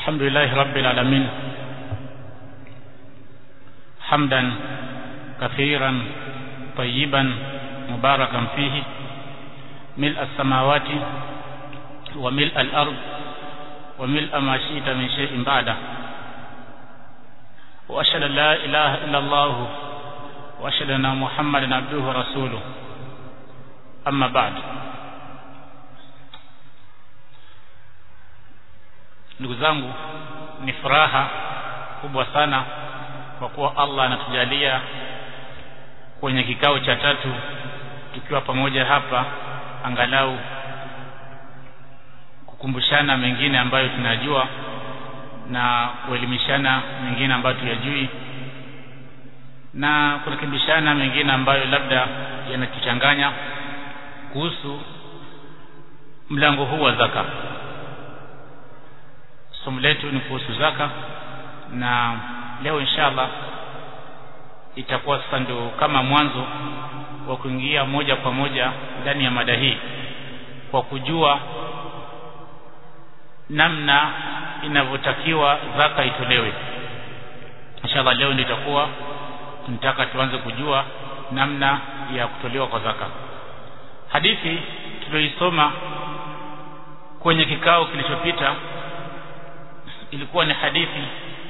الحمد لله رب العالمين حمدا كثيرا طيبا مباركا فيه ملء السماوات وملء الأرض وملء ما شئت من شيء بعده وأشهد أن لا إله إلا الله وأشهد أن محمدا عبده ورسوله أما بعد ndugu zangu ni furaha kubwa sana kwa kuwa Allah anatujalia kwenye kikao cha tatu tukiwa pamoja hapa angalau kukumbushana mengine ambayo tunajua na kuelimishana mengine ambayo tuyajui na kurekebishana mengine ambayo labda yanatuchanganya kuhusu mlango huu wa zaka somo letu ni kuhusu zaka na leo inshallah itakuwa sasa ndio kama mwanzo wa kuingia moja kwa moja ndani ya mada hii kwa kujua namna inavyotakiwa zaka itolewe inshallah leo ndio itakuwa tunataka tuanze kujua namna ya kutolewa kwa zaka hadithi tuliyoisoma kwenye kikao kilichopita ilikuwa ni hadithi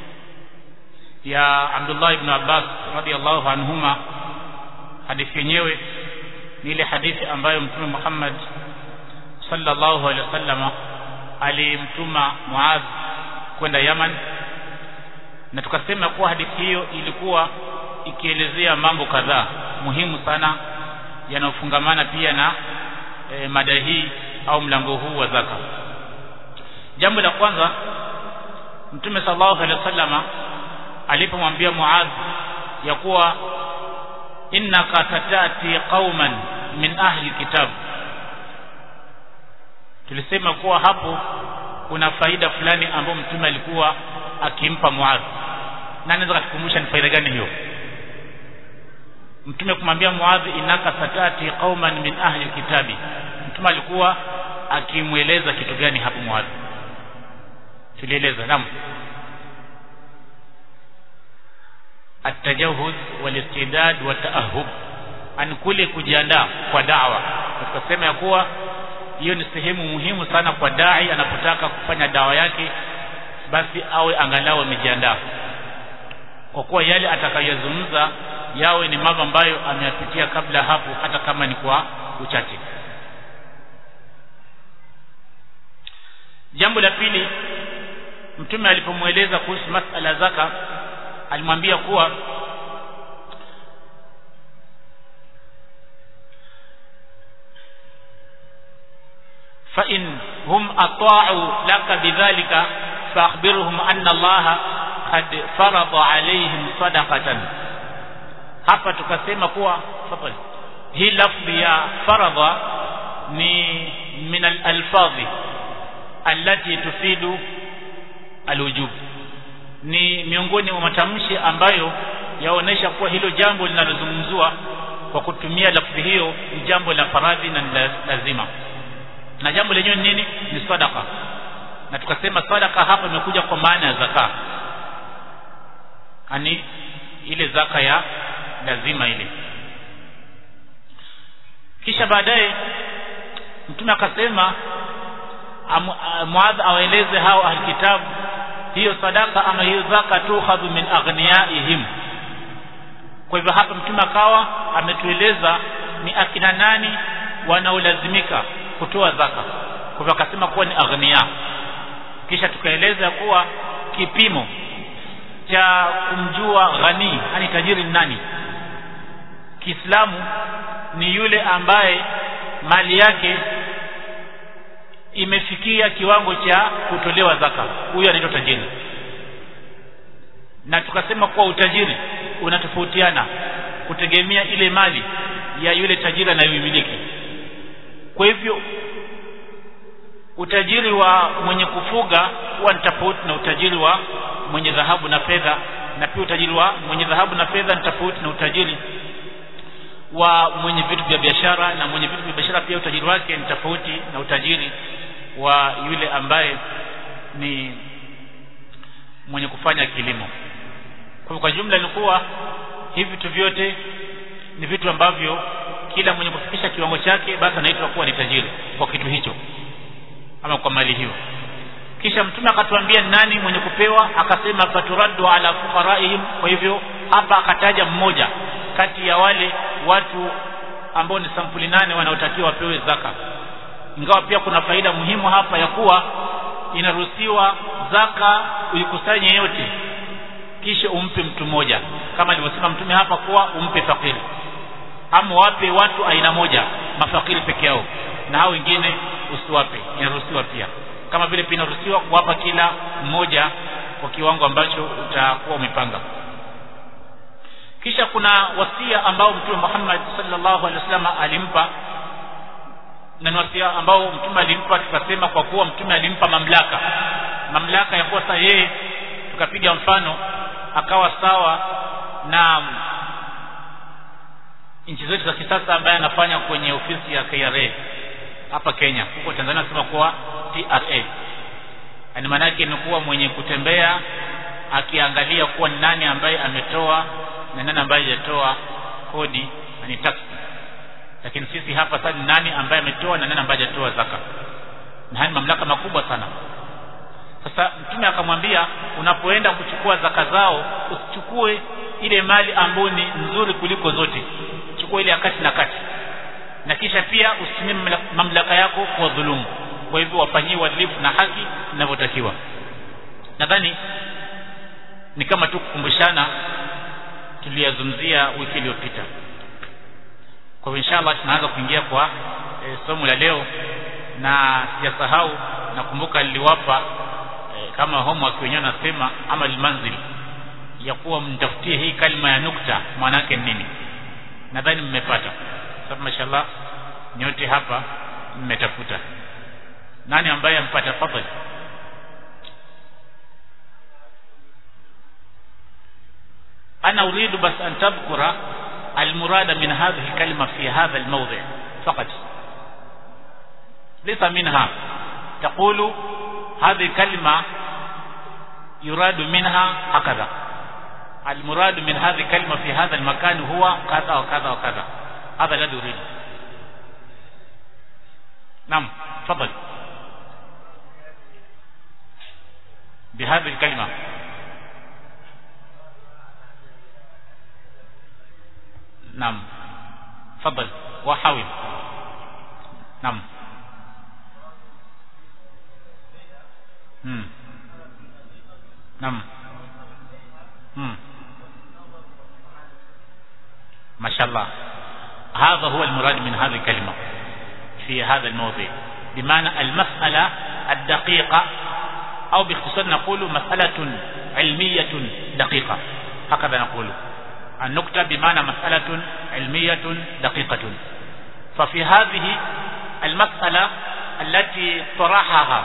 ya Abdullah ibn Abbas radhiallahu anhuma hadithi yenyewe ni ile hadithi ambayo mtume Muhammad sallallahu alaihi wasallam alimtuma Muadh kwenda Yaman na tukasema kuwa hadithi hiyo ilikuwa ikielezea mambo kadhaa muhimu sana yanayofungamana pia na e, mada hii au mlango huu wa zaka jambo la kwanza mtume sallallahu alaihi wasallama alipomwambia Muadh ya kuwa innaka tatati qauman min ahli kitab tulisema kuwa hapo kuna faida fulani ambayo mtume alikuwa akimpa Muadh na anaweza kutukumbusha ni faida gani hiyo mtume kumwambia Muadh innaka satati qauman min ahli kitabi mtume alikuwa akimweleza kitu gani hapo Muadh tulieleza naam التجهز والاستعداد والتأهب an kule kujiandaa kwa dawa tukasema ya kuwa hiyo ni sehemu muhimu sana kwa dai anapotaka kufanya dawa yake basi awe angalau amejiandaa kwa kuwa yale atakayozungumza yawe ni mambo ambayo ameyapitia kabla hapo hata kama ni kwa uchache jambo la pili mtume alipomweleza kuhusu masala zaka alimwambia kuwa fa in hum ata'u laka bidhalika faakhbirhum anna Allah qad farada alaihim sadaqatan hapa tukasema kuwa fadhali hii lafzi ya faradha ni min al-alfadhi allati tufidu alwujub ni miongoni mwa matamshi ambayo yaonesha kuwa hilo jambo linalozungumzwa kwa kutumia lafzi hiyo ni jambo la faradhi na lazima na jambo lenyewe ni nini ni sadaka na tukasema sadaka hapa imekuja kwa maana ya zaka ani ile zaka ya lazima ile kisha baadaye mtume akasema Muadh awaeleze hao ahlikitabu hiyo sadaka ama hiyo zaka tukhadhu min aghniyaihim kwa hivyo hapa mtume akawa ametueleza ni akina nani wanaolazimika kutoa zaka kwa hivyo akasema kuwa ni aghnia kisha tukaeleza kuwa kipimo cha kumjua ghani yani tajiri ni nani Kiislamu ni yule ambaye mali yake imefikia kiwango cha kutolewa zaka huyo anaitwa tajiri na tukasema kuwa utajiri unatofautiana kutegemea ile mali ya yule tajiri anayoimiliki kwa hivyo utajiri wa mwenye kufuga huwa ni tofauti na utajiri wa mwenye dhahabu na fedha na pia utajiri wa mwenye dhahabu na fedha ni tofauti na utajiri wa mwenye vitu vya biashara na mwenye vitu vya biashara pia utajiri wake ni tofauti na utajiri wa yule ambaye ni mwenye kufanya kilimo kwa kwa jumla ni kuwa hivi vitu vyote ni vitu ambavyo kila mwenye kufikisha kiwango chake basi anaitwa kuwa ni tajiri kwa kitu hicho ama kwa mali hiyo kisha mtume akatuambia nani mwenye kupewa akasema faturaddu ala fuqaraihim kwa hivyo hapa akataja mmoja kati ya wale watu ambao ni sampuli nane wanaotakiwa wapewe zaka ingawa pia kuna faida muhimu hapa ya kuwa inaruhusiwa zaka uikusanye yote kisha umpe mtu mmoja kama alivyosema mtume hapa kuwa umpe fakiri ama wape watu aina moja mafakiri peke yao na hao wengine usiwape inaruhusiwa pia kama vile pia inaruhusiwa kuwapa kila mmoja kwa kiwango ambacho utakuwa umepanga kisha kuna wasia ambao mtume Muhammad sallallahu alaihi wasallam alimpa na wasia ambao mtume alimpa tukasema kwa kuwa mtume alimpa mamlaka mamlaka ya kuwa sasa yeye tukapiga mfano akawa sawa na nchi zetu za kisasa ambaye anafanya kwenye ofisi ya KRA hapa Kenya huko Tanzania nasema kuwa TRA yani maana yake ni kuwa mwenye kutembea akiangalia kuwa ni nani ambaye ametoa na nani ambaye hajatoa kodi ni tax lakini sisi hapa sasa ni nani ambaye ametoa na nani ambaye hajatoa zaka na haya mamlaka makubwa sana sasa mtume akamwambia unapoenda kuchukua zaka zao usichukue ile mali ambayo ni nzuri kuliko zote chukua ile ya kati na kati na kisha pia usitumie mamlaka yako kwa dhulumu kwa hivyo wafanyie uadilifu na haki inavyotakiwa nadhani ni kama tu kukumbushana tuliyazungumzia wiki iliyopita kwa hivyo inshallah tunaanza kuingia kwa e, somo la leo na sijasahau nakumbuka niliwapa e, kama homework wenyewe nasema ama almanzil ya kuwa mtafutie hii kalima ya nukta maana yake nini nadhani mmepata sababu mashallah nyote hapa mmetafuta nani ambaye ampata fadhali أنا أريد بس أن تذكر المراد من هذه الكلمة في هذا الموضع فقط ليس منها تقول هذه الكلمة يراد منها هكذا المراد من هذه الكلمة في هذا المكان هو كذا وكذا وكذا هذا الذي أريد نعم تفضل بهذه الكلمة نعم تفضل وحاول نعم مم. نعم مم. ما شاء الله هذا هو المراد من هذه الكلمة في هذا الموضوع بمعنى المسألة الدقيقة أو باختصار نقول مسألة علمية دقيقة هكذا نقول النكتة بمعنى مسألة علمية دقيقة ففي هذه المسألة التي طرحها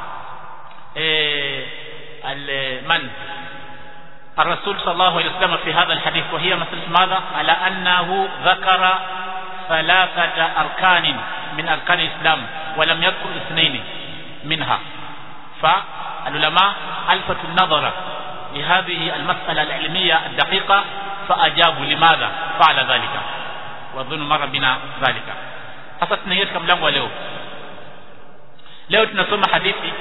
من الرسول صلى الله عليه وسلم في هذا الحديث وهي مسألة ماذا على أنه ذكر ثلاثة أركان من أركان الإسلام ولم يذكر اثنين منها فالعلماء ألفتوا النظر لهذه المسألة العلمية الدقيقة فأجابوا لماذا فعل ذلك وأظن مر بنا ذلك sasa tunaingia katika mlango wa leo leo tunasoma hadithi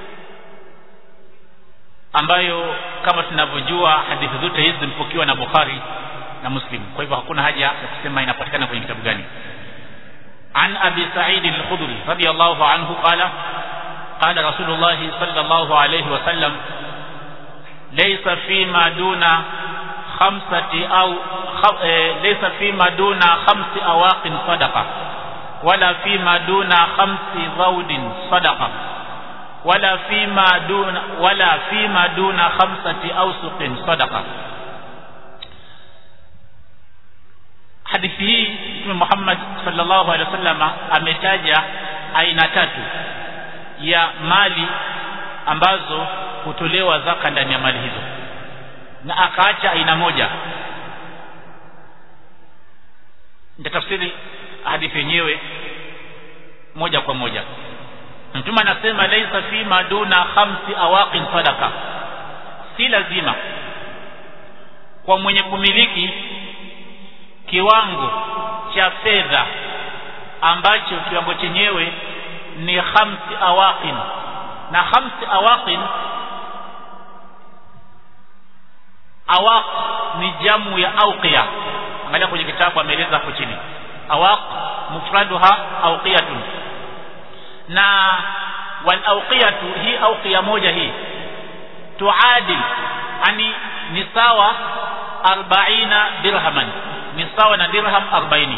ambayo kama tunavyojua hadithi zote hizi zimepokewa na Bukhari na Muslim kwa hivyo hakuna haja ya kusema inapatikana kwenye kitabu gani عن أبي سعيد الخدري رضي الله عنه قال قال رسول الله صلى الله عليه وسلم ليس فيما دون خمسة أو خ... ليس فيما دون خمس أواق صدقة ولا فيما دون خمس ضود صدقة ولا فيما دون ولا فيما دون خمسة أوسق صدقة hadithi hii mtume Muhammad sallallahu alaihi wasallam ametaja aina tatu ya mali ambazo hutolewa zaka ndani ya mali hizo na akaacha aina moja nitatafsiri hadithi yenyewe moja kwa moja mtume anasema laisa fi maduna khamsi awaqin sadaqa si lazima kwa mwenye kumiliki kiwango cha fedha ambacho kiwango chenyewe ni khamsi awaqin na khamsi awaqin awaq ni jamu ya auqiya angalia kwenye kitabu ameeleza hapo chini awaq mufraduha auqiyatun na wal auqiyatu hii auqiya moja hii tuadil ani ni sawa 40 dirhaman ni sawa na dirham 40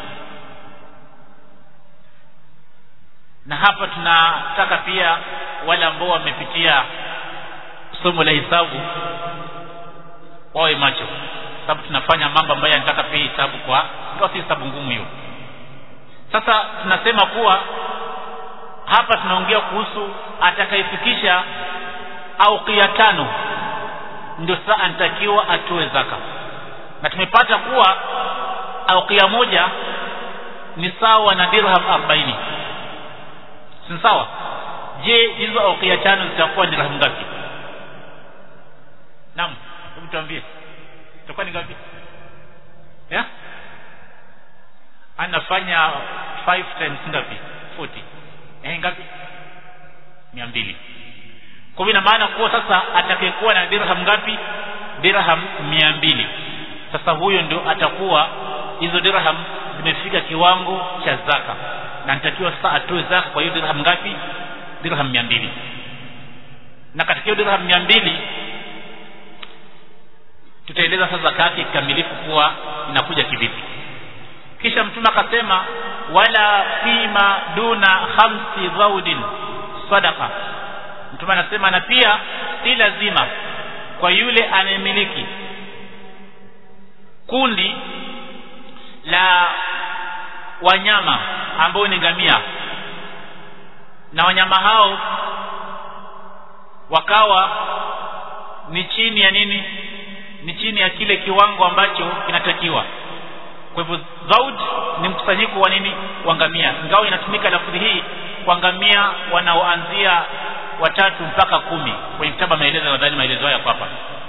na hapa tunataka pia wale ambao wamepitia somo la hisabu wawe macho sababu tunafanya mambo ambayo yanataka pia hisabu kwa ndio si hisabu ngumu hiyo sasa tunasema kuwa hapa tunaongea kuhusu atakayefikisha au kia tano ndio sasa anatakiwa atoe zaka na tumepata kuwa au kia moja ni sawa na dirham 40 si sawa je hizo au kia tano zitakuwa ni dirham ngapi naam hebu tuambie itakuwa ni ngapi yeah? anafanya 5 times ngapi 40 eh ngapi 200 kwa hivyo ina maana kuwa sasa atakayekuwa na dirham ngapi dirham 200 sasa huyo ndio atakuwa hizo dirham zimefika kiwango cha zaka na nitakiwa sasa atoe zaka kwa hiyo dirham ngapi dirham 200 na katika hiyo dirham 200 tutaeleza sasa zaka yake kikamilifu kuwa inakuja kivipi kisha mtume akasema wala fima duna khamsi dhaudin sadaqa mtume anasema na pia si lazima kwa yule anayemiliki kundi la wanyama ambao ni ngamia na wanyama hao wakawa ni chini ya nini ni chini ya kile kiwango ambacho kinatakiwa kwa hivyo zaud ni mkusanyiko wa nini wa ngamia ingawa inatumika lafudhi hii kwa ngamia wanaoanzia watatu mpaka kumi kwenye kitabu maelezo nadhani maelezo haya hapa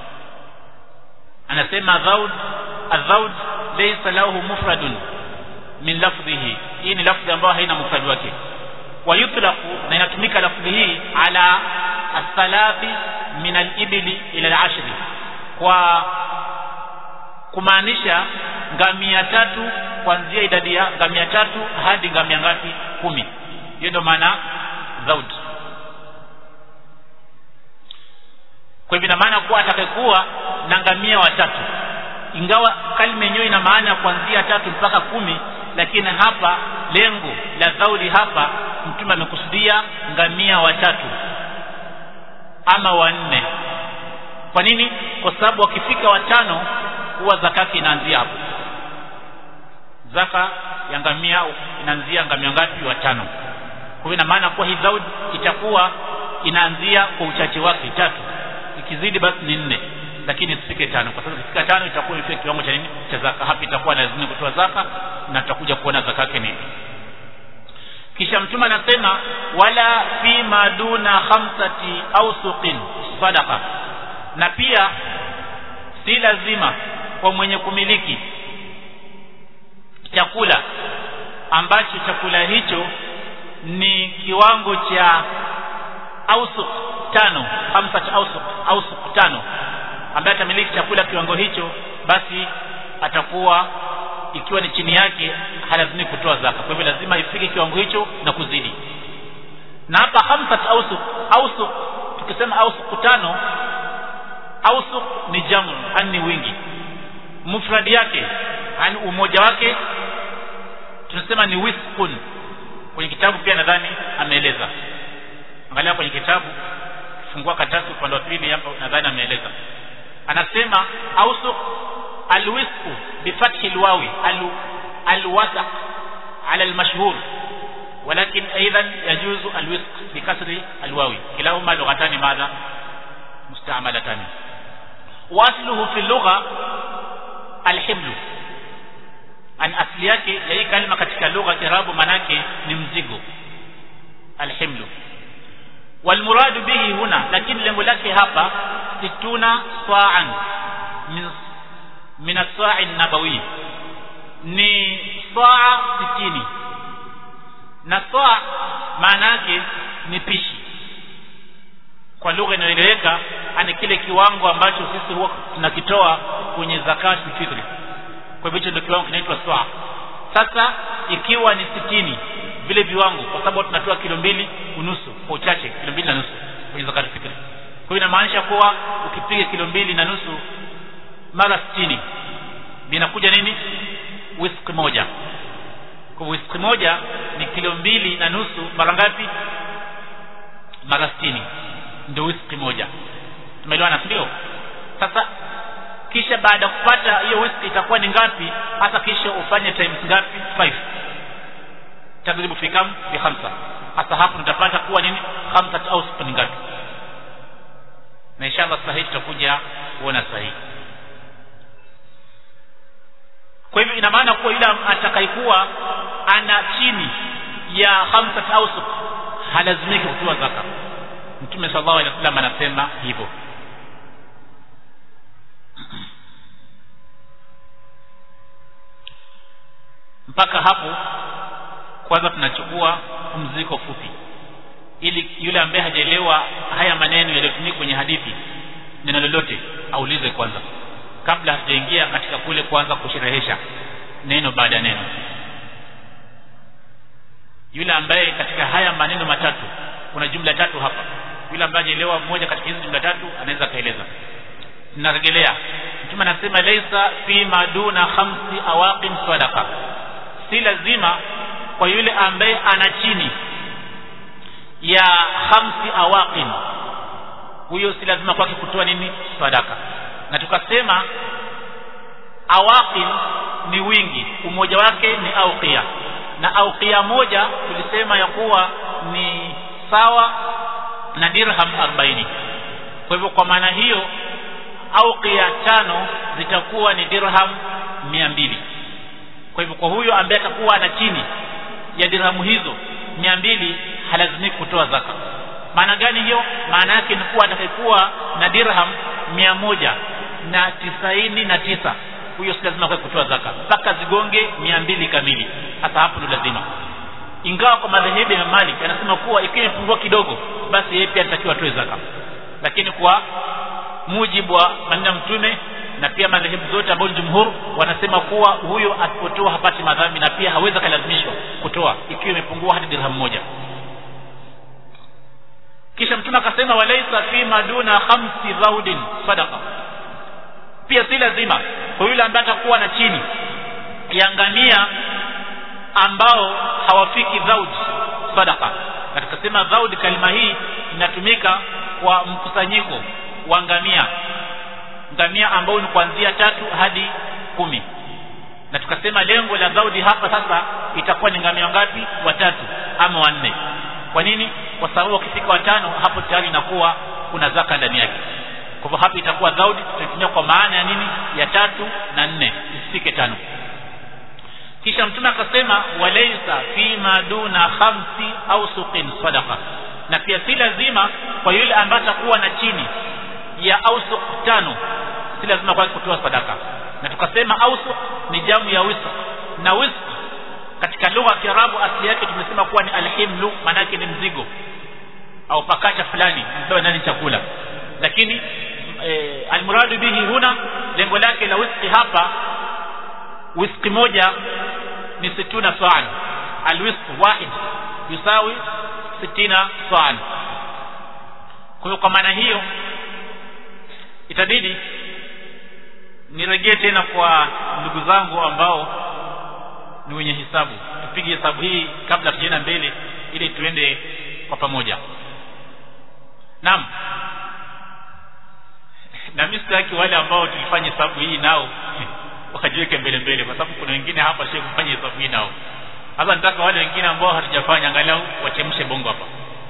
anasema dhaud adhaud laysa lahu mufradun min lafdhihi hii ni lafdhi ambayo haina mufrad wake wa yutlaqu na inatumika lafdhi hii ala athalathi min al-ibli ila al-ashri kwa kumaanisha ngamia tatu kuanzia idadi ya ngamia tatu hadi ngamia ngapi kumi hiyo ndio maana zaud kwa hivyo ina maana kuwa atakayekuwa na ngamia watatu ingawa kalima yenyewe ina maana kuanzia tatu mpaka kumi lakini hapa lengo la zaudi hapa mtume amekusudia ngamia watatu ama wanne kwa nini kwa sababu wakifika watano huwa zakati inaanzia hapo zaka ya ngamia inaanzia ngamia ngapi watano kwa hivyo ina maana kuwa hii zaudi itakuwa inaanzia kwa uchache wake tatu ikizidi basi ni nne lakini isifike tano kwa sababu ikifika tano itakuwa imefika kiwango cha nini cha zaka hapa itakuwa lazima kutoa zaka na tutakuja kuona zaka yake ni kisha mtume anasema wala fi maduna khamsati awsuqin sadaqa na pia si lazima kwa mwenye kumiliki chakula ambacho chakula hicho ni kiwango cha ausuq tano khamsat ausuq ausuq tano ambaye atamiliki chakula kiwango hicho basi atakuwa ikiwa ni chini yake halazimi kutoa zaka kwa hivyo lazima ifike kiwango hicho na kuzidi na hapa khamsat ausuq ausuq tukisema ausuq tano ausuq ni jamu ani wingi mufradi yake ani umoja wake tunasema ni wisqun kwenye kitabu pia nadhani ameeleza angalia kwenye kitabu fungua karatasi upande wa pili hapa nadhani ameeleza anasema ausuq alwisqu bifathi alwawi alwasaq ala almashhur ولكن ايضا يجوز الوسق بكسر الواو كلاهما لغتان ماذا مستعملتان واصله في اللغه الحمل an asli yake ya hii kalima katika lugha kiarabu manake ni mzigo alhimlu walmuradu bihi huna lakini lengo lake hapa situna sa'an min min as-sa'i nabawi ni saa sitini na saa maana yake ni pishi kwa lugha inayoeleweka ani kile kiwango ambacho sisi huwa tunakitoa kwenye zakati fitri kwa hivyo hicho ndio kiwango kinaitwa saa sasa ikiwa ni sitini vile viwango kwa sababu tunatoa kilo mbili unusu kwa uchache kilo mbili na nusu kwenye zakati fitri kwa hiyo inamaanisha kuwa ukipiga kilo mbili na nusu mara sitini vinakuja nini wiski moja kwa wiski moja ni kilo mbili na nusu mara ngapi mara sitini ndio wiski moja tumeelewana ndio sasa kisha baada ya kupata hiyo wiski itakuwa ni ngapi hata kisha ufanye times ngapi 5 tadribu fi kam bi khamsa hasa hapo nitapata kuwa nini khamsa au ni ngapi na inshallah sahihi tutakuja kuona sahihi kwa hivyo ina maana kuwa yule atakayekuwa ana chini ya khamsat awsuq halazimiki kutoa zaka mtume sallallahu alaihi wasallam anasema hivyo mpaka hapo kwanza tunachukua pumziko fupi ili yule ambaye hajaelewa haya maneno yaliyotumika kwenye hadithi neno lolote aulize kwanza kabla hatujaingia katika kule kuanza kusherehesha neno baada ya neno yule ambaye katika haya maneno matatu kuna jumla tatu hapa yule ambaye hajaelewa moja katika hizi jumla tatu anaweza kaeleza narejelea mtume anasema laisa fi maduna khamsi awaqin sadaqa si lazima kwa yule ambaye ana chini ya khamsi awaqin huyo si lazima kwake kutoa nini sadaka na tukasema awaqin ni wingi umoja wake ni auqia na auqia moja tulisema ya kuwa ni sawa na dirham 40 kwa hivyo kwa maana hiyo auqia tano zitakuwa ni dirham 200 kwa hivyo kwa huyo ambaye atakuwa ana chini ya dirhamu hizo 200 halazimiki kutoa zaka maana gani hiyo maana yake ni kuwa atakayekuwa na dirham mia moja na tisaini na tisa huyo si lazima kwa kutoa zaka mpaka zigonge mia mbili kamili hasa hapo ndio lazima ingawa kwa madhehebu ya Malik anasema kuwa ikiwa imepungua kidogo basi yeye pia anatakiwa atoe zaka lakini kwa mujibu wa maneno mtume na pia madhehebu zote ambayo jumhur wanasema kuwa huyo asipotoa hapati madhambi na pia hawezi kalazimishwa kutoa ikiwa imepungua hadi dirham moja kisha mtume akasema walaisa fi maduna khamsi dhaudin sadaqa pia si lazima kwa yule ambaye atakuwa na chini ya ngamia ambao hawafiki dhaud sadaqa na tukasema dhaud kalima hii inatumika kwa mkusanyiko wa ngamia ngamia ambao ni kuanzia tatu hadi kumi na tukasema lengo la dhaudi hapa sasa itakuwa ni ngamia ngapi watatu ama wanne kwa nini kwa sababu wakifika watano hapo tayari inakuwa kuna zaka ndani yake kwa hivyo hapa itakuwa dhaudi tutaitumia kwa maana ya nini ya tatu na nne isifike tano kisha mtume akasema walaysa fi ma duna khamsi au suqin sadaqa na pia si lazima kwa yule ambaye atakuwa na chini ya ausuq tano si lazima kwa kutoa sadaka na tukasema ausuq ni jamu ya wisq na wisq katika lugha ya Kiarabu asili yake tumesema kuwa ni alhimlu maana yake ni mzigo au pakacha fulani mpewa ndani chakula lakini e, almuradu bihi huna lengo lake la wiski hapa wiski moja ni situna sa'an alwisq wahid yusawi sitina sa'an kwa hiyo kwa maana hiyo itabidi nirejee tena kwa ndugu zangu ambao ni wenye hisabu tupige hesabu hii kabla tujaenda mbele ili tuende kwa pamoja naam na mimi sitaki wale ambao tulifanya hesabu hii nao wakajiweke mbele mbele kwa sababu kuna wengine hapa sio kufanya hesabu hii nao hapa nataka wale wengine ambao hatujafanya angalau wachemshe bongo hapa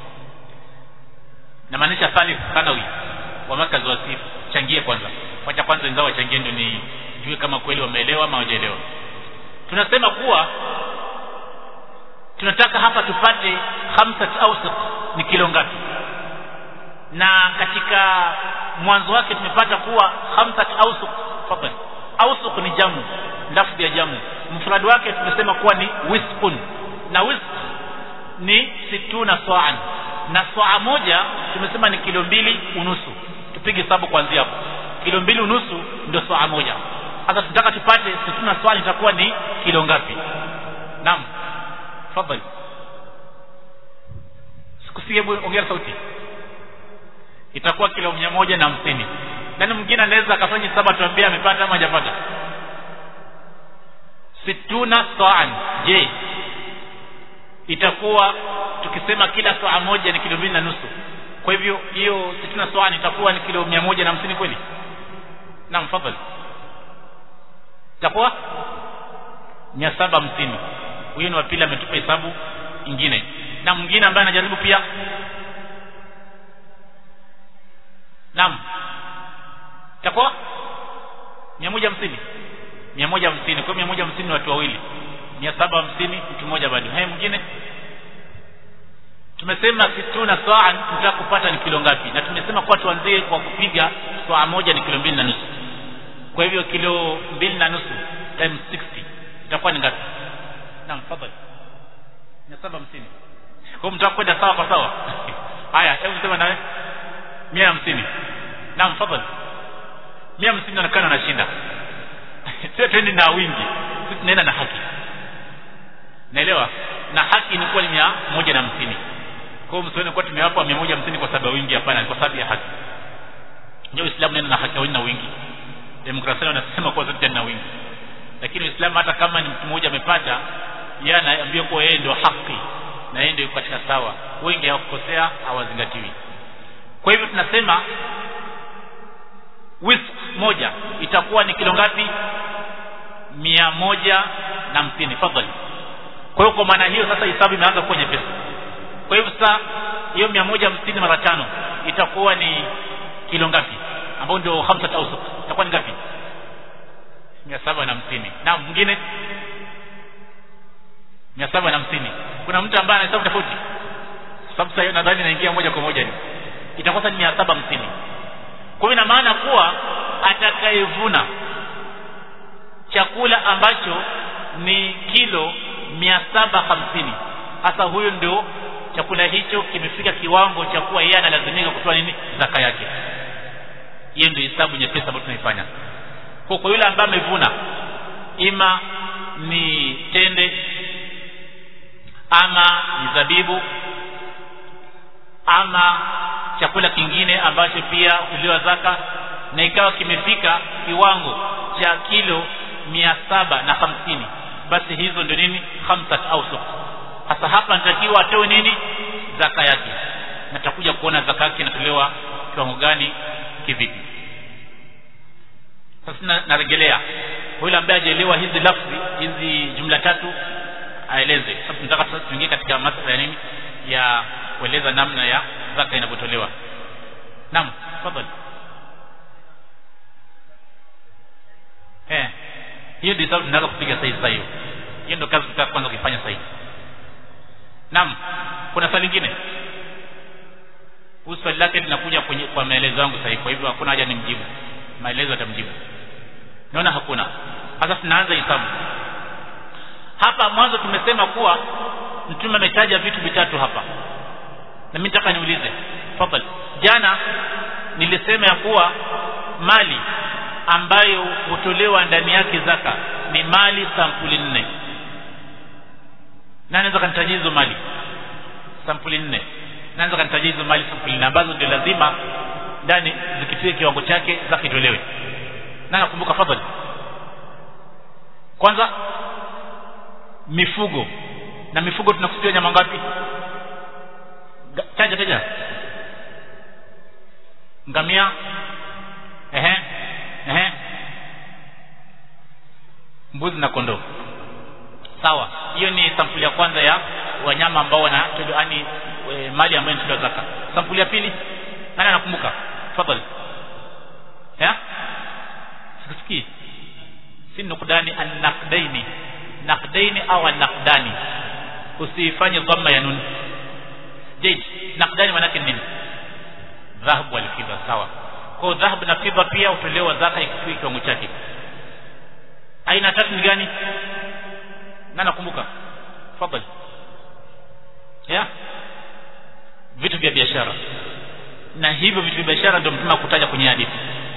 na maanisha thalith sanawi wa makazi wasif changie kwanza wacha kwanza wenzao wachangie ndio nijue kama kweli wameelewa ama hawajaelewa tunasema kuwa tunataka hapa tupate khamsat awsat ni kilo ngapi na katika mwanzo wake tumepata kuwa khamsat awsuq fadhali awsuq ni jamu lafzi ya jamu mfrad wake tumesema kuwa ni wisqun na wisq ni situna sa'an na saa moja tumesema ni kilo mbili unusu tupige hesabu kuanzia hapo kilo mbili unusu ndio saa moja sasa tunataka tupate situna sa'an itakuwa ni kilo ngapi naam fadhali sikusikie ongea sauti itakuwa kilo mia moja na hamsini nani mwingine anaweza akafanya hesabu tuambie amepata ama hajapata situna sa'an je itakuwa tukisema kila saa moja ni kilo mbili na nusu kwa hivyo hiyo situna sa'an itakuwa ni kilo mia moja na hamsini kweli naam fadhali itakuwa mia saba hamsini huyo ni wa pili ametupa hesabu ingine na mwingine ambaye anajaribu pia naam itakuwa mia moja hamsini mia moja hamsini kwa mia moja hamsini ni watu wawili mia saba hamsini mtu mmoja bado haya mwingine tumesema situna saa tunataka kupata ni kilo ngapi na tumesema kuwa tuanzie kwa kupiga saa moja ni kilo mbili na nusu kwa hivyo kilo mbili na nusu times 60 itakuwa ni ngapi naam fadhali mia saba hamsini kwa mtaka kwenda sawa kwa sawa haya hebu sema nawe mia hamsini naam fadhali mia hamsini inaonekana anashinda sio twendi na wingi sisi tunaenda na haki naelewa na haki ni kuwa ni mia moja na hamsini kwa hiyo msione kuwa tumewapa mia moja hamsini kwa sababu ya wingi hapana kwa sababu ya haki ndio uislamu nenda na haki hawini na wingi demokrasia wanasema kuwa zote na wingi lakini uislamu hata kama ni mtu mmoja amepata yeye anaambia kuwa yeye ndio haki na yeye ndio katika sawa wengi hawakukosea hawazingatiwi kwa hivyo tunasema wisk moja itakuwa ni kilo ngapi mia moja na hamsini fadhali kwa hiyo kwa maana hiyo sasa hisabu imeanza kuwa nyepesi kwa hivyo sasa hiyo mia moja hamsini mara tano itakuwa ni kilo ngapi ambao ndio hamsat ausuk itakuwa ni ngapi mia saba na hamsini na mwingine mia saba na hamsini kuna mtu ambaye anahesabu tofauti sababu sasa nadhani naingia moja kwa moja ni itakuwa sasa ni mia saba hamsini kwa hiyo ina maana kuwa atakayevuna chakula ambacho ni kilo mia saba hamsini hasa huyo ndio chakula hicho kimefika kiwango cha kuwa yeye analazimika kutoa nini zaka yake hiyo ndio hesabu nyepesi ambayo tunaifanya kwa kwa yule ambaye amevuna ima ni tende ama ni zabibu ama chakula kingine ambacho pia huliwa zaka na ikawa kimefika kiwango cha kilo mia saba na hamsini basi hizo ndio nini khamsat ausuk hasa hapa natakiwa atoe nini zaka yake na tutakuja kuona zaka yake inatolewa kiwango gani kivipi sasa narejelea yule ambaye hajaelewa hizi lafzi hizi jumla tatu aeleze sasa tunataka sasa tuingie katika masuala ya nini ya kueleza namna ya zaka inavyotolewa naam tafadhali eh hiyo ndio sababu tunataka kupiga sahihi sasa hiyo hiyo ndio kazi tutaka kwanza kuifanya sasa hivi naam kuna swali lingine swali lake linakuja kwenye kwa maelezo yangu sasa kwa hivyo hakuna haja nimjibu maelezo atamjibu naona hakuna sasa tunaanza hisabu hapa mwanzo tumesema kuwa mtume ametaja vitu vitatu hapa na mimi nataka niulize tafadhali jana nilisema ya kuwa mali ambayo hutolewa ndani yake zaka ni mali sampuli nne na anaweza kanitajia hizo mali sampuli nne naanza kanitajia hizo mali sampuli nne ambazo ndio lazima ndani zikifika kiwango chake zaka itolewe na nakumbuka fadhali kwanza mifugo na mifugo tunakusudia nyama ngapi taja taja ngamia ehe ehe mbuzi na kondoo sawa hiyo ni sampuli ya kwanza ya wanyama ambao wana yani e, mali ambayo inatolewa zaka sampuli ya pili nani anakumbuka tafadhali ya sikusikii si nukdani annaqdaini naqdaini au annaqdani usifanye dhamma ya nun jaid naqdani maana yake nini dhahabu wal fidda sawa kwa dhahabu na fedha pia hutolewa zaka ikifikia kiwango chake aina tatu ni gani na nakumbuka tafadhali ya vitu vya biashara na hivyo vitu vya biashara ndio mtume akutaja kwenye hadithi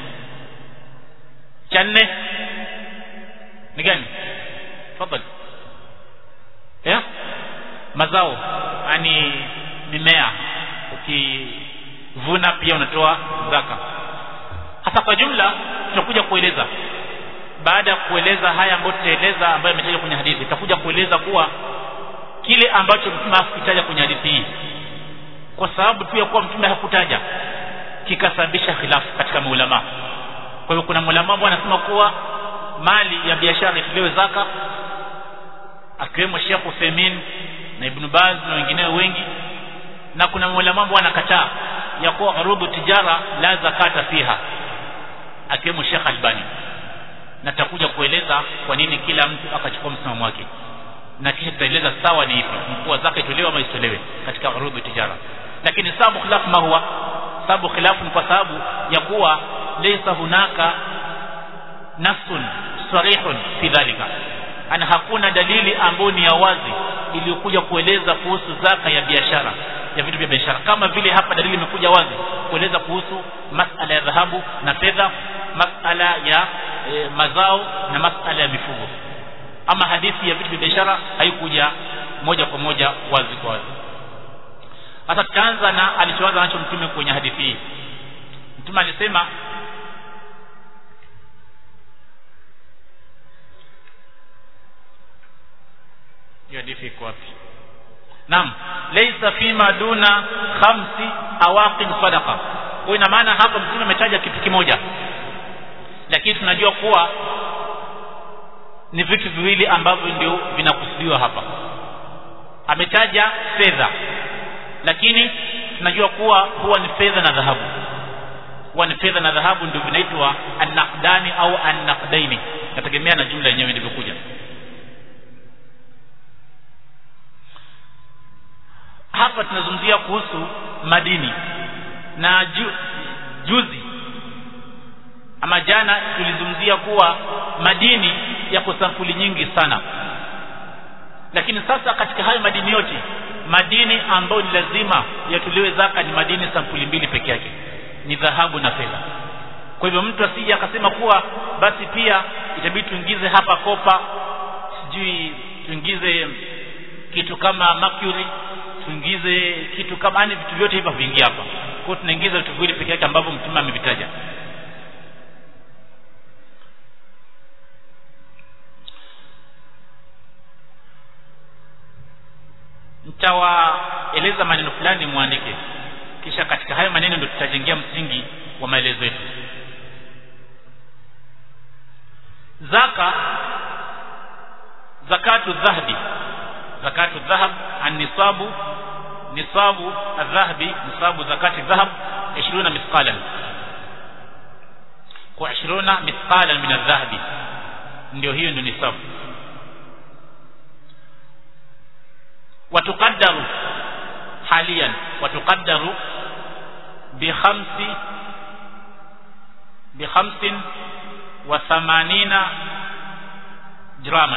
cha nne ni gani tafadhali ya mazao yani mimea ukivuna pia unatoa zaka hasa kwa jumla tutakuja kueleza baada ya kueleza haya ambayo tutaeleza ambayo imetajwa kwenye hadithi tutakuja kueleza kuwa kile ambacho mtume hakutaja kwenye hadithi hii kwa sababu tu ya kuwa mtume hakutaja kikasababisha khilafu katika maulama kwa hiyo kuna maulama ambao wanasema kuwa mali ya biashara itolewe zaka akiwemo Sheikh Uthaymeen na Ibn Baz na wengineo wengi na kuna maulama ambao wanakataa ya kuwa urudhu tijara la zakata fiha akiwemo Sheikh Albani na tutakuja kueleza kwa nini kila mtu akachukua msimamo wake na kisha tutaeleza sawa ni ipi mkuu zaka itolewe ama isitolewe katika urudhu tijara lakini sababu khilaf ma huwa sababu khilafu ni kwa sababu ya kuwa laysa hunaka nasun sarihun fi dhalika ana hakuna dalili ambayo ni ya wazi iliyokuja kueleza kuhusu zaka ya biashara ya vitu vya biashara kama vile hapa dalili imekuja wazi kueleza kuhusu masala ya dhahabu na fedha masala ya e, mazao na masala ya mifugo ama hadithi ya vitu vya biashara haikuja moja kwa moja wazi kwa wazi sasa tutaanza na alichoanza nacho mtume kwenye hadithi hii mtume alisema hiyo hadithi iko wapi naam laysa fima duna khamsi awaqin sadaqa kwa ina maana hapa mtume ametaja kitu kimoja lakini tunajua kuwa ni vitu viwili ambavyo ndio vinakusudiwa hapa ametaja fedha lakini tunajua kuwa huwa ni fedha na dhahabu huwa ni fedha na dhahabu ndio vinaitwa annaqdani au annaqdaini nategemea na jumla yenyewe ilivyokuja hapa tunazungumzia kuhusu madini na ju, juzi ama jana tulizungumzia kuwa madini yako sampuli nyingi sana lakini sasa katika hayo madini yote madini ambayo ni lazima yatolewe zaka ni madini sampuli mbili peke yake ni dhahabu na fedha kwa hivyo mtu asije akasema kuwa basi pia itabidi tuingize hapa kopa sijui tuingize kitu kama mercury tuingize kitu kama yani vitu vyote hivyo vingi hapa kwa hiyo tunaingiza vitu viwili peke yake ambavyo mtume amevitaja nitawaeleza maneno fulani muandike kisha katika hayo maneno ndio tutajengea msingi wa maelezo yetu zaka zakatu dhahabi zakatu dhahab an-nisabu nisabu adh-dhahabi nisabu zakati dhahab 20 mithqalan kwa 20 mithqalan min adh-dhahabi ndio hiyo ndio nisabu وتقدر حاليا وتقدر بخمس بخمس وثمانين جراما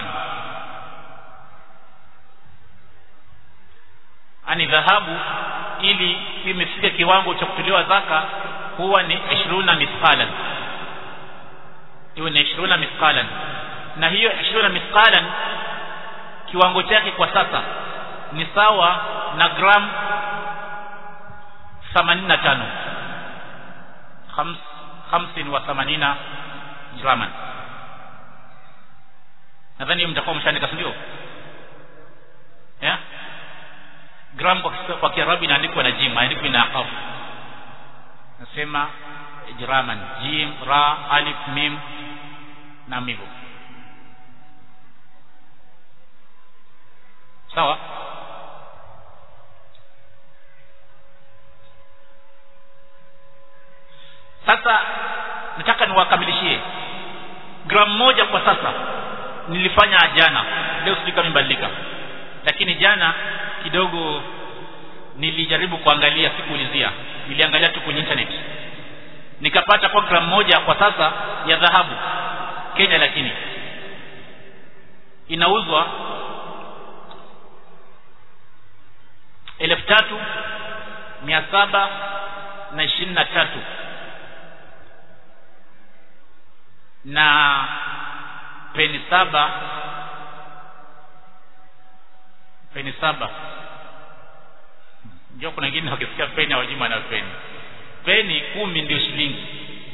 ani dhahabu ili imefika kiwango cha kutolewa zaka huwa ni 20 mithqalan hiyo ni 20 mithqalan na hiyo 20 mithqalan kiwango chake kwa sasa ni sawa na gram 85 hamsini wa 80 graman nadhani mtakuwa mshaandika ndio yeah? gram kwa, kwa kiarabu inaandikwa na jim haandikwi na qaf nasema jiraman jim ra alif mim na hivyo sawa sasa nataka niwakamilishie gramu moja kwa sasa nilifanya jana leo sijui kama imebadilika lakini jana kidogo nilijaribu kuangalia sikuulizia niliangalia tu kwenye internet nikapata kwa gramu moja kwa sasa ya dhahabu Kenya lakini inauzwa elfu tatu mia saba na ishirini na tatu na peni saba peni saba ndio kuna wengine wakisikia peni hawajui maana peni peni kumi ndio shilingi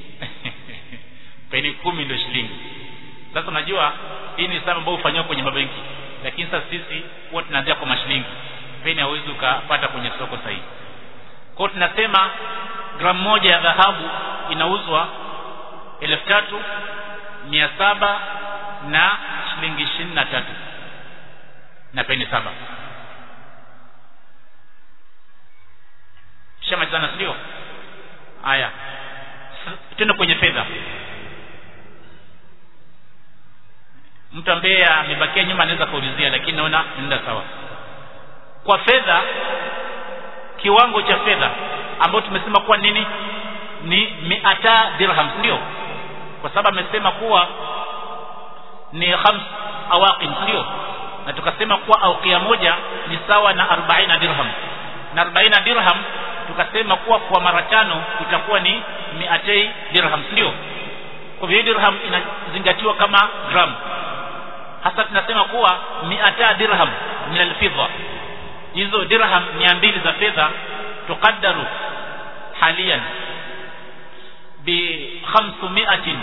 peni kumi ndio shilingi sasa unajua hii ni hesabu ambayo hufanywa kwenye mabenki lakini sasa sisi huwa tunaanzia kwa mashilingi peni hauwezi ukapata kwenye soko sahihi kwa tunasema gramu moja ya dhahabu inauzwa elfu tatu mia saba na shilingi ishirini na tatu na peni saba shamalizana sindio haya tena kwenye fedha mtu ambaye amebakia nyuma anaweza kaulizia lakini naona nenda sawa kwa fedha kiwango cha fedha ambayo tumesema kuwa nini ni miata dirham ndio kwa sababu amesema kuwa ni khams awaqin ndio na tukasema kuwa aukia moja ni sawa na 40 dirham na 40 dirham tukasema kuwa kwa mara tano itakuwa ni miatei dirham ndio kwa hivyo dirham inazingatiwa kama gram hasa tunasema kuwa miata dirham min alfidda hizo dirham 200 za fedha tukaddaru haliyan bi 500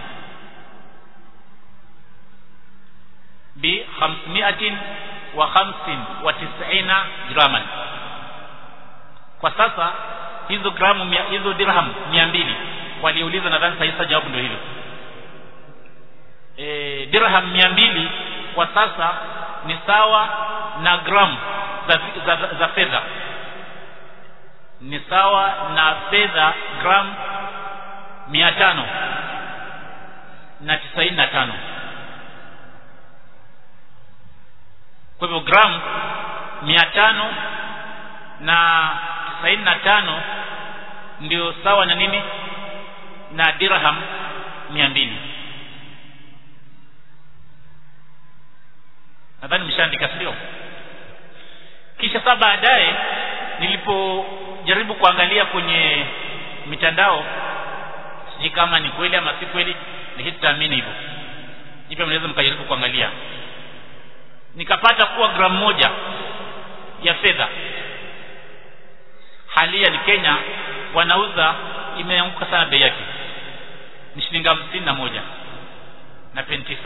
bi 500 wa 95 graman kwa sasa hizo gramu mia, hizo dirham 200 waliuliza nadhani sasa jawabu ndio hilo e, dirham 200 kwa sasa ni sawa na gramu za, za, za, za fedha ni sawa na fedha gram mia tano na tisaini na tano kwa hivyo gram mia tano na tisaini na tano ndio sawa na nini na dirham mia mbili nadhani mshaandika sio kisha saa baadaye nilipojaribu kuangalia kwenye mitandao sijui kama ni kweli ama si kweli lakini tutaamini hivyo hivyo mnaweza mkajaribu kuangalia nikapata kuwa gramu moja ya fedha halia ni Kenya wanauza imeanguka sana bei yake ni shilingi hamsini na moja na peni tisa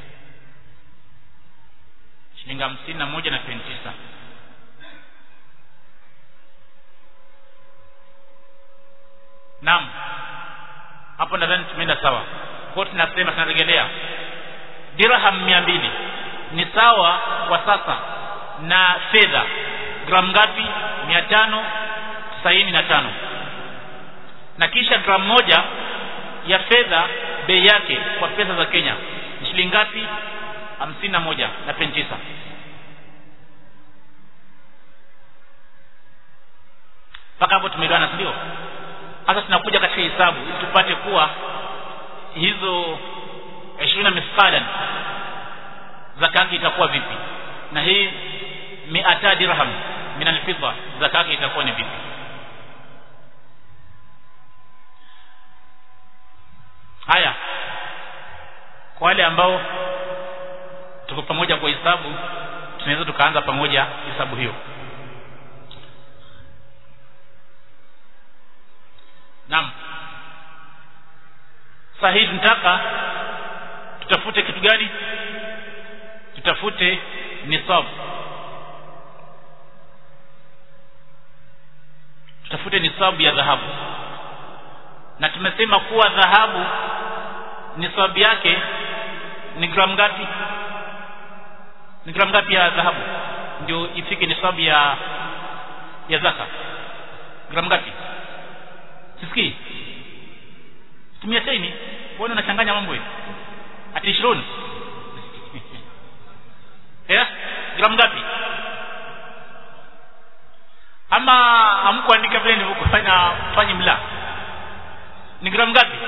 shilingi hamsini na moja na peni tisa naam hapo nadhani tumeenda sawa kwa tunasema tunarejelea dirham mia mbili ni sawa kwa sasa na fedha gramu ngapi mia tano tisaini na tano na kisha gramu moja ya fedha bei yake kwa pesa za Kenya ni shilingi ngapi hamsini na moja na peni tisa mpaka hapo tumeelewana ndio sasa tunakuja katika hisabu ili tupate kuwa hizo 20 mithqalan zaka yake itakuwa vipi na hii miata dirham min alfidda zaka yake itakuwa ni vipi haya kwa wale ambao tuko pamoja kwa hisabu tunaweza tukaanza pamoja hisabu hiyo Naam. Sasa hii tunataka tutafute kitu gani? Tutafute nisab. Tutafute nisabu ya dhahabu. Na tumesema kuwa dhahabu nisabu yake ni gramu ngapi? Ni gramu ngapi ya dhahabu? Ndio ifike nisabu ya ya zaka. Gramu ngapi? sisikii tumia teni mbona unachanganya mambo hivi ati 20 eh gramu ngapi ama hamkuandika vile nilivyofanya fanyi mla ni gramu ngapi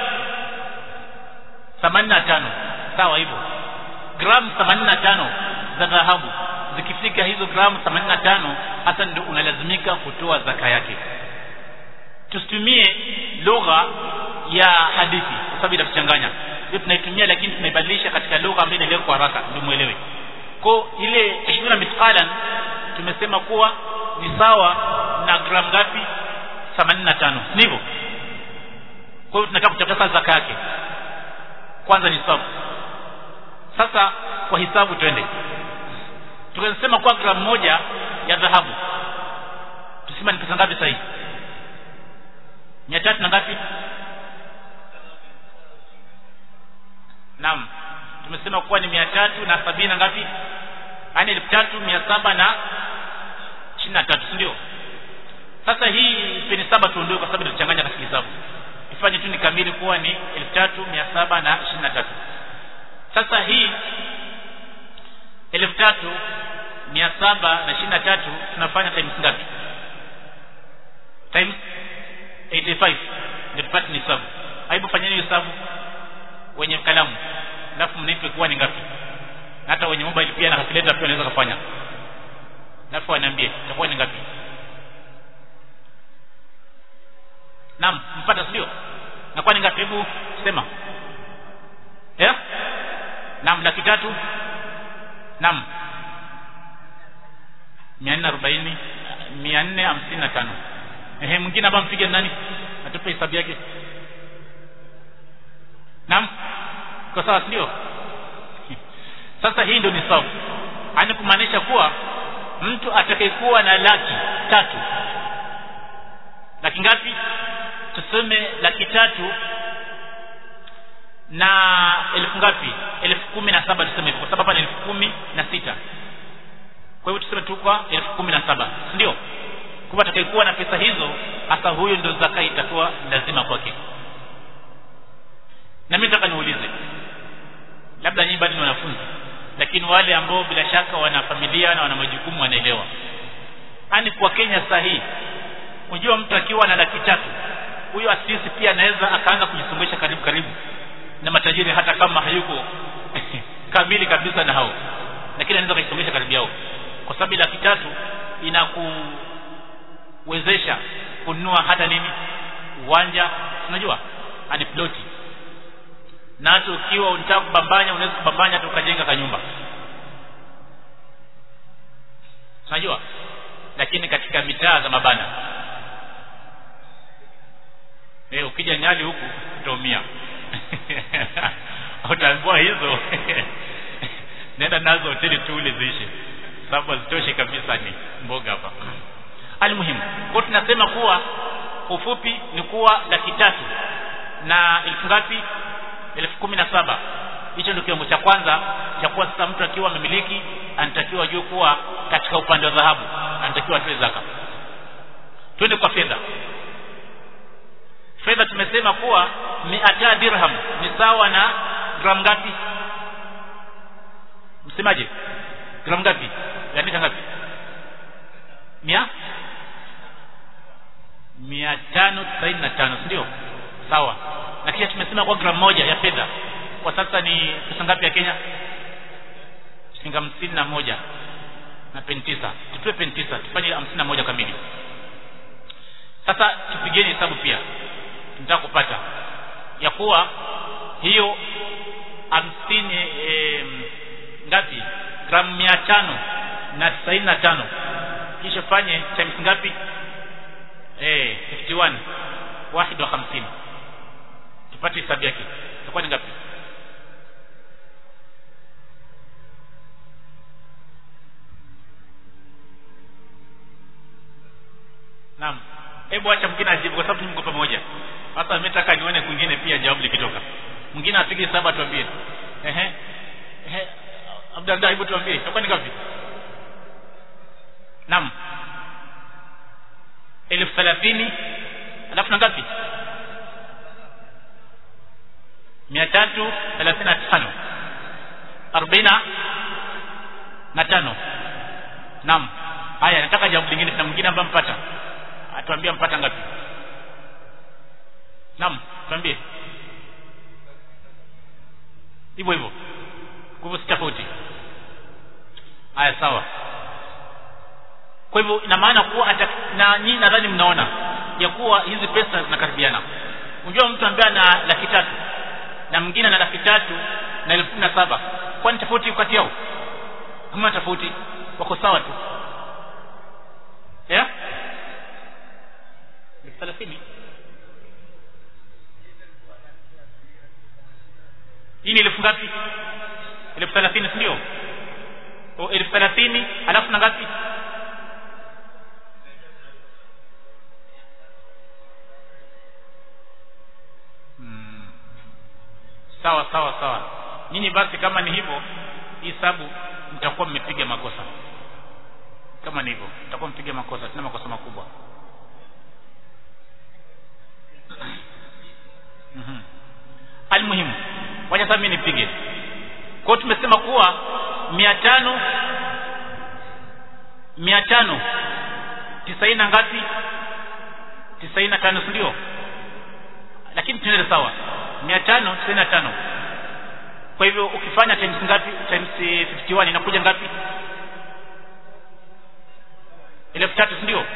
85 sawa hivyo gramu 85 za dhahabu zikifika hizo gramu 85 hasa ndio unalazimika kutoa zaka yake tusitumie lugha ya hadithi kwa sababu itatuchanganya hiyo tunaitumia lakini tunaibadilisha katika lugha ambayo inaeleweka kwa haraka ndio muelewe kwa ile 20 mithqalan tumesema kuwa ni sawa na gramu ngapi 85 ndivyo kwa hiyo tunataka kuchakata zaka yake kwanza ni sawa sasa kwa hisabu twende tukasema kwa gramu moja ya dhahabu tusema ni pesa ngapi sasa hivi mia tatu na ngapi naam tumesema kuwa ni mia tatu na sabini na ngapi yaani elfu tatu mia saba na ishirini na tatu sindio sasa hii peni saba tuondoe kwa sababu itachanganya katika hisabu ifanye tu ni kamili kuwa ni elfu tatu mia saba na ishirini na tatu sasa hii elfu tatu mia saba na ishirini na tatu tunafanya times ngapi times 85 ndio tupate ni hesabu aibu fanyeni hesabu wenye kalamu alafu mnipe kuwa ni ngapi hata wenye mobile pia na calculator pia wanaweza kufanya alafu waniambie itakuwa ni ngapi naam mpata sio na kwa ni ngapi hebu sema eh naam laki tatu naam 440 455 ehe mwingine hapa mpige nani atupe hesabu yake naam kwa sawa ndio sasa hii ndio ni sawa ani kumaanisha kuwa mtu atakayekuwa na laki tatu laki ngapi tuseme laki tatu na elfu ngapi elfu kumi na saba tuseme hivyo kwa sababu hapa ni elfu kumi na sita kwa hivyo tuseme tu kwa elfu kumi na saba ndio kwa atakayekuwa na pesa hizo hasa huyo ndio zaka itakuwa lazima kwake na mimi nataka niulize labda nyinyi bado ni wanafunzi lakini wale ambao bila shaka wana familia na wana majukumu wanaelewa yani kwa Kenya saa hii unajua mtu akiwa na laki tatu huyo asisi pia anaweza akaanza kujisongesha karibu karibu na matajiri hata kama hayuko kamili kabisa na hao lakini anaweza kujisongesha karibu yao kwa sababu laki tatu inakuwezesha kununua hata nini uwanja unajua ani ploti na hata ukiwa unataka kubambanya unaweza kubambanya hata ukajenga kanyumba unajua lakini katika mitaa za mabana eh ukija nyali huku utaumia utaambiwa hizo nenda nazo hoteli tu ule ziishi sababu hazitoshi kabisa ni mboga hapa almuhimu kwa tunasema kuwa ufupi ni kuwa laki tatu na elfu ngapi elfu kumi na saba hicho ndio kiwango cha kwanza cha kuwa sasa mtu akiwa amemiliki anatakiwa ajue kuwa katika upande wa dhahabu anatakiwa atoe zaka twende kwa fedha fedha tumesema kuwa miata dirham ni sawa na gramu ngapi msemaje gramu ngapi yaandika ngapi mia mia tano tisaini na tano sindio sawa na kisha tumesema kwa gramu moja ya fedha kwa sasa ni pesa ngapi ya Kenya shilingi hamsini na moja na peni tisa tutoe peni tisa tufanye hamsini na moja kamili sasa tupigeni hesabu pia tunataka kupata ya kuwa hiyo hamsini e, ngapi gramu mia tano na tisaini na tano kisha fanye times ngapi eh 51 wahid wa 50 tupate hesabu yake itakuwa ni ngapi Naam. Hebu acha mwingine ajibu kwa sababu mko pamoja. Sasa mimi nataka nione kwingine pia jawabu likitoka. Mwingine apige saba tuambie. Ehe. Ehe. Abdallah hebu tuambie. Itakuwa ni ngapi? Naam. elfu thelathini alafu na ngapi mia tatu thelathini na tano arobaini na tano naam haya nataka jambo lingine na mwingine ambaye mpata atuambia mpata ngapi naam tuambie hivyo hivyo kwa hivyo si tofauti haya sawa kwa hivyo ina maana kuwa ata, na nyinyi nadhani mnaona ya kuwa hizi pesa zinakaribiana unajua mtu ambaye ana laki tatu na mwingine ana laki tatu na elfu kumi na saba kwani tofauti kati yao hamna tofauti wako sawa tu yeah? elfu thelathini hii ni elfu ngapi elfu thelathini si ndio elfu thelathini alafu na ngapi hmm. sawa sawa sawa nyinyi basi kama ni hivyo hii hesabu mtakuwa mmepiga makosa kama ni hivyo mtakuwa mpiga makosa tena makosa makubwa mm-hmm. almuhimu wacha sasa mimi nipige kwa tumesema kuwa mia tano mia tano tisaini na ngapi tisaini na tano si ndio lakini tunaende sawa mia tano tisaini na tano kwa hivyo ukifanya times ngapi times 51 inakuja ngapi elfu tatu si ndio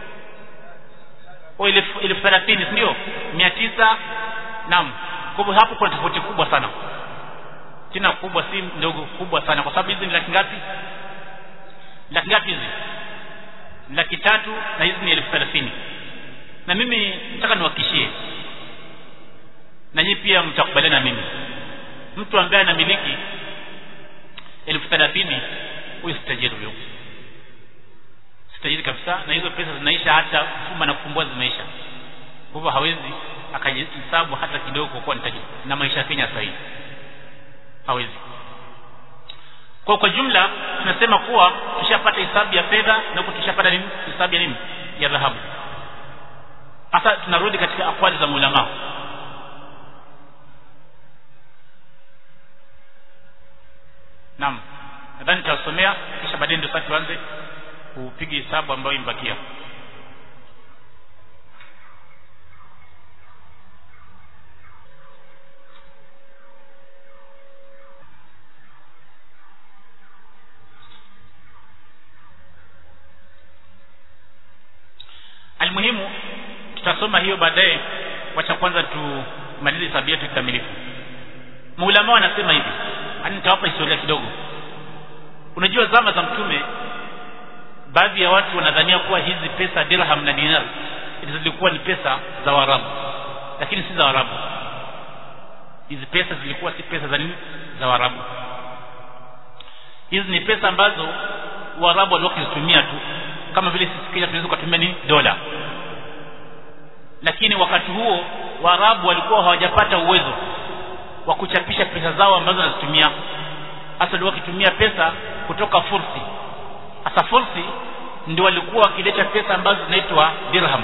o elfu thelathini si ndio mia tisa naam kwa hivyo hapo kuna tofauti kubwa sana tena kubwa si ndogo kubwa sana kwa sababu hizi ni laki ngapi laki ngapi hizi laki tatu na hizi ni elfu thelathini na mimi nataka niwakishie na nyinyi pia mtakubaliana na mimi mtu ambaye anamiliki elfu thelathini huyu si tajiri huyo si tajiri kabisa na hizo pesa zinaisha hata kufumba na kufumbua zinaisha kwa hivyo hawezi akajihesabu hata kidogo kwa kuwa ni tajiri na maisha ya Kenya sasa hivi hawezi kwa kwa jumla tunasema kuwa tushapata hesabu ya fedha na huko tushapata nini hesabu ya nini ya dhahabu sasa tunarudi katika akwali za maulama naam nadhani tutasomea kisha baadaye ndio sasa tuanze kupiga hesabu ambayo imbakia almuhimu tutasoma hiyo baadaye wacha kwanza tumalize hesabu yetu kikamilifu maulama wanasema hivi yani nitawapa historia kidogo unajua zama za mtume baadhi ya watu wanadhania kuwa hizi pesa dirham na dinar zilikuwa ni pesa za warabu lakini si za warabu hizi pesa zilikuwa si pesa za nini za warabu hizi ni pesa ambazo warabu walikuwa wakizitumia tu kama vile sisi Kenya tunaweza kutumia nini dola lakini wakati huo waarabu walikuwa hawajapata uwezo wa kuchapisha pesa zao ambazo wanazitumia hasa walikuwa wakitumia pesa kutoka fursi hasa fursi ndio walikuwa wakileta pesa ambazo zinaitwa dirham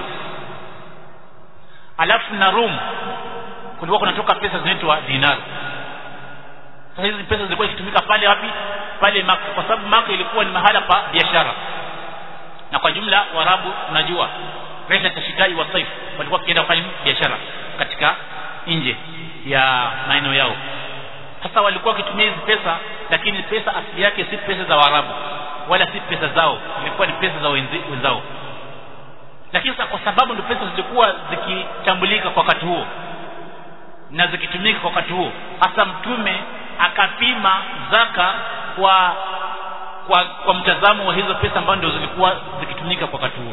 alafu na rum kulikuwa kunatoka pesa zinaitwa dinar sasa hizi pesa zilikuwa zikitumika pale wapi pale maka kwa sababu maka ilikuwa ni mahala pa biashara na kwa jumla warabu unajua rehla tashitai wa saif walikuwa wakienda kufanya biashara katika nje ya maeneo yao sasa walikuwa wakitumia hizi pesa lakini pesa asili yake si pesa za warabu wala si pesa zao ilikuwa ni pesa za wenzi, wenzao lakini sasa kwa sababu ndio pesa zilikuwa zikitambulika kwa wakati huo na zikitumika kwa wakati huo hasa mtume akapima zaka kwa kwa, kwa mtazamo wa hizo pesa ambazo ndio zilikuwa zikitumika kwa wakati huo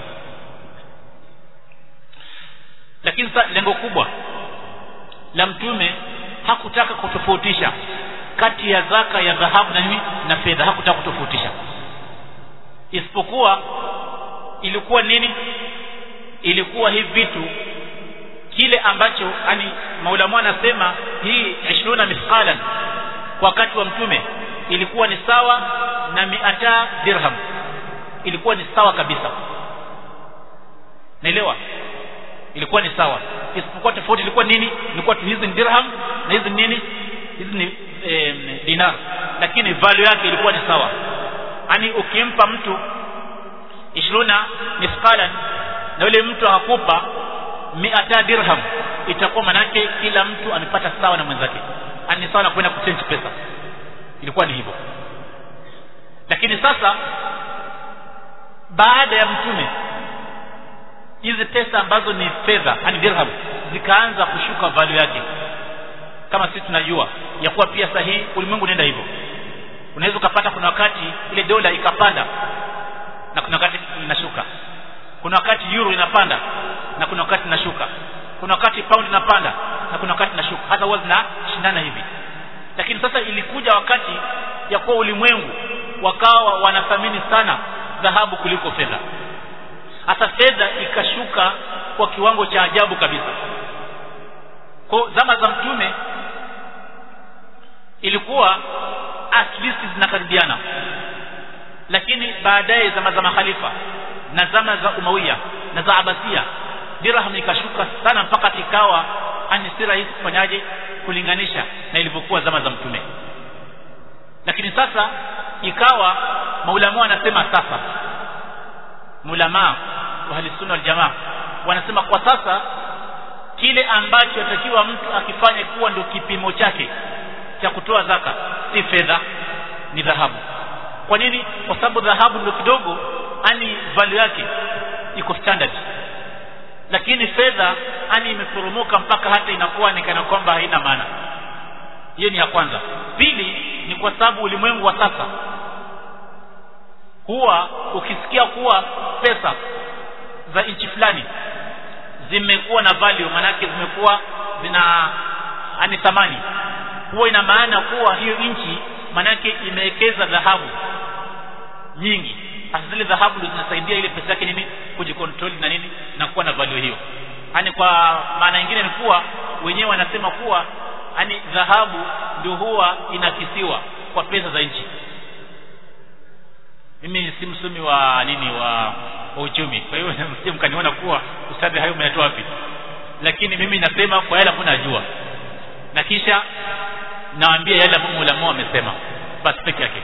lakini sasa lengo kubwa la mtume hakutaka kutofautisha kati ya zaka ya dhahabu na nini na fedha hakutaka kutofautisha isipokuwa ilikuwa nini ilikuwa hivi vitu kile ambacho yani maulamu anasema hii 20 mithqalan kwa wakati wa mtume ilikuwa ni sawa na miata dirham ilikuwa ni sawa kabisa naelewa ilikuwa ni sawa isipokuwa tofauti ilikuwa nini ilikuwa tu hizi ni dirham na hizi ni nini hizi ni e, dinar lakini value yake ilikuwa ni sawa yani ukimpa mtu 20 mithqalan na yule mtu akakupa miata dirham itakuwa manake kila mtu amepata sawa na mwenzake ani sawa na kwenda kuchange pesa ilikuwa ni hivyo lakini sasa baada ya mtume hizi pesa ambazo ni fedha yani dirham zikaanza kushuka value yake kama sisi tunajua ya kuwa pia sahihi ulimwengu unaenda hivyo unaweza ukapata kuna wakati ile dola ikapanda na kuna wakati inashuka kuna wakati euro inapanda na kuna wakati inashuka kuna wakati pound inapanda na kuna wakati inashuka hata huwa zinashindana hivi lakini sasa ilikuja wakati ya kuwa ulimwengu wakawa wanathamini sana dhahabu kuliko fedha hata fedha ikashuka kwa kiwango cha ajabu kabisa kwa zama za mtume ilikuwa at least zinakaribiana lakini baadaye zama za makhalifa na zama za umawiya na za abasia dirham ikashuka sana mpaka ikawa ani si rahisi kufanyaje kulinganisha na ilivyokuwa zama za mtume lakini sasa ikawa maulama wanasema sasa mulama wa ahli wal jamaa wanasema kwa sasa kile ambacho atakiwa mtu akifanye kuwa ndio kipimo chake cha kutoa zaka si fedha ni dhahabu kwa nini kwa sababu dhahabu ndio kidogo ani value yake iko standard lakini fedha ani imeporomoka mpaka hata inakuwa ni kana kwamba haina maana hiyo ni ya kwanza pili ni kwa sababu ulimwengu wa sasa huwa ukisikia kuwa pesa za nchi fulani zimekuwa na value manake zimekuwa zina ani thamani huwa ina maana kuwa hiyo nchi manake imewekeza dhahabu nyingi hasa zile dhahabu ndio zinasaidia ile pesa yake nini kujikontrol na nini na kuwa na value hiyo yani kwa maana nyingine ni kuwa wenyewe wanasema kuwa yani dhahabu ndio huwa inakisiwa kwa pesa za nchi mimi si msomi wa nini wa, wa uchumi kwa hiyo msije mkaniona kuwa ustadhi hayo umeyatoa wapi lakini mimi nasema kwa yale ambayo najua na kisha nawaambia yale ambayo ulama wamesema basi peke yake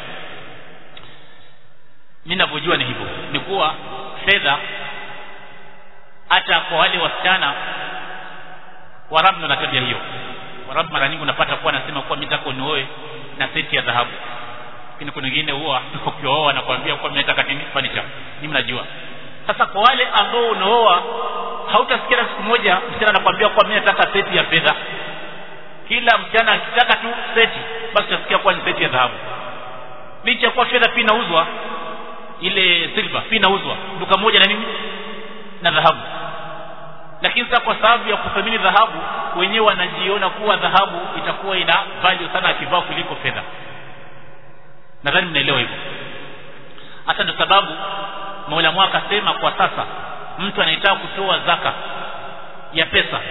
mimi ninavyojua ni hivyo ni kuwa fedha hata kwa wale wasichana warabu na tabia hiyo warabu mara nyingi unapata kuwa anasema kuwa mimi nataka nioe na seti ya dhahabu lakini kuna wengine huwa ukioa wanakuambia kuwa mimi nataka nini furniture ni mnajua sasa kwa wale ambao unaoa hautasikia siku moja msichana anakuambia kuwa mimi nataka seti ya fedha kila msichana akitaka tu seti basi utasikia kuwa ni seti ya dhahabu licha ya kuwa fedha pia inauzwa ile silver pia inauzwa duka moja na nini na dhahabu lakini sasa kwa sababu ya kuthamini dhahabu wenyewe wanajiona kuwa dhahabu itakuwa ina value sana akivaa kuliko fedha nadhani mnaelewa hivyo hata ndio sababu maulamu akasema kwa sasa mtu anayetaka kutoa zaka ya pesa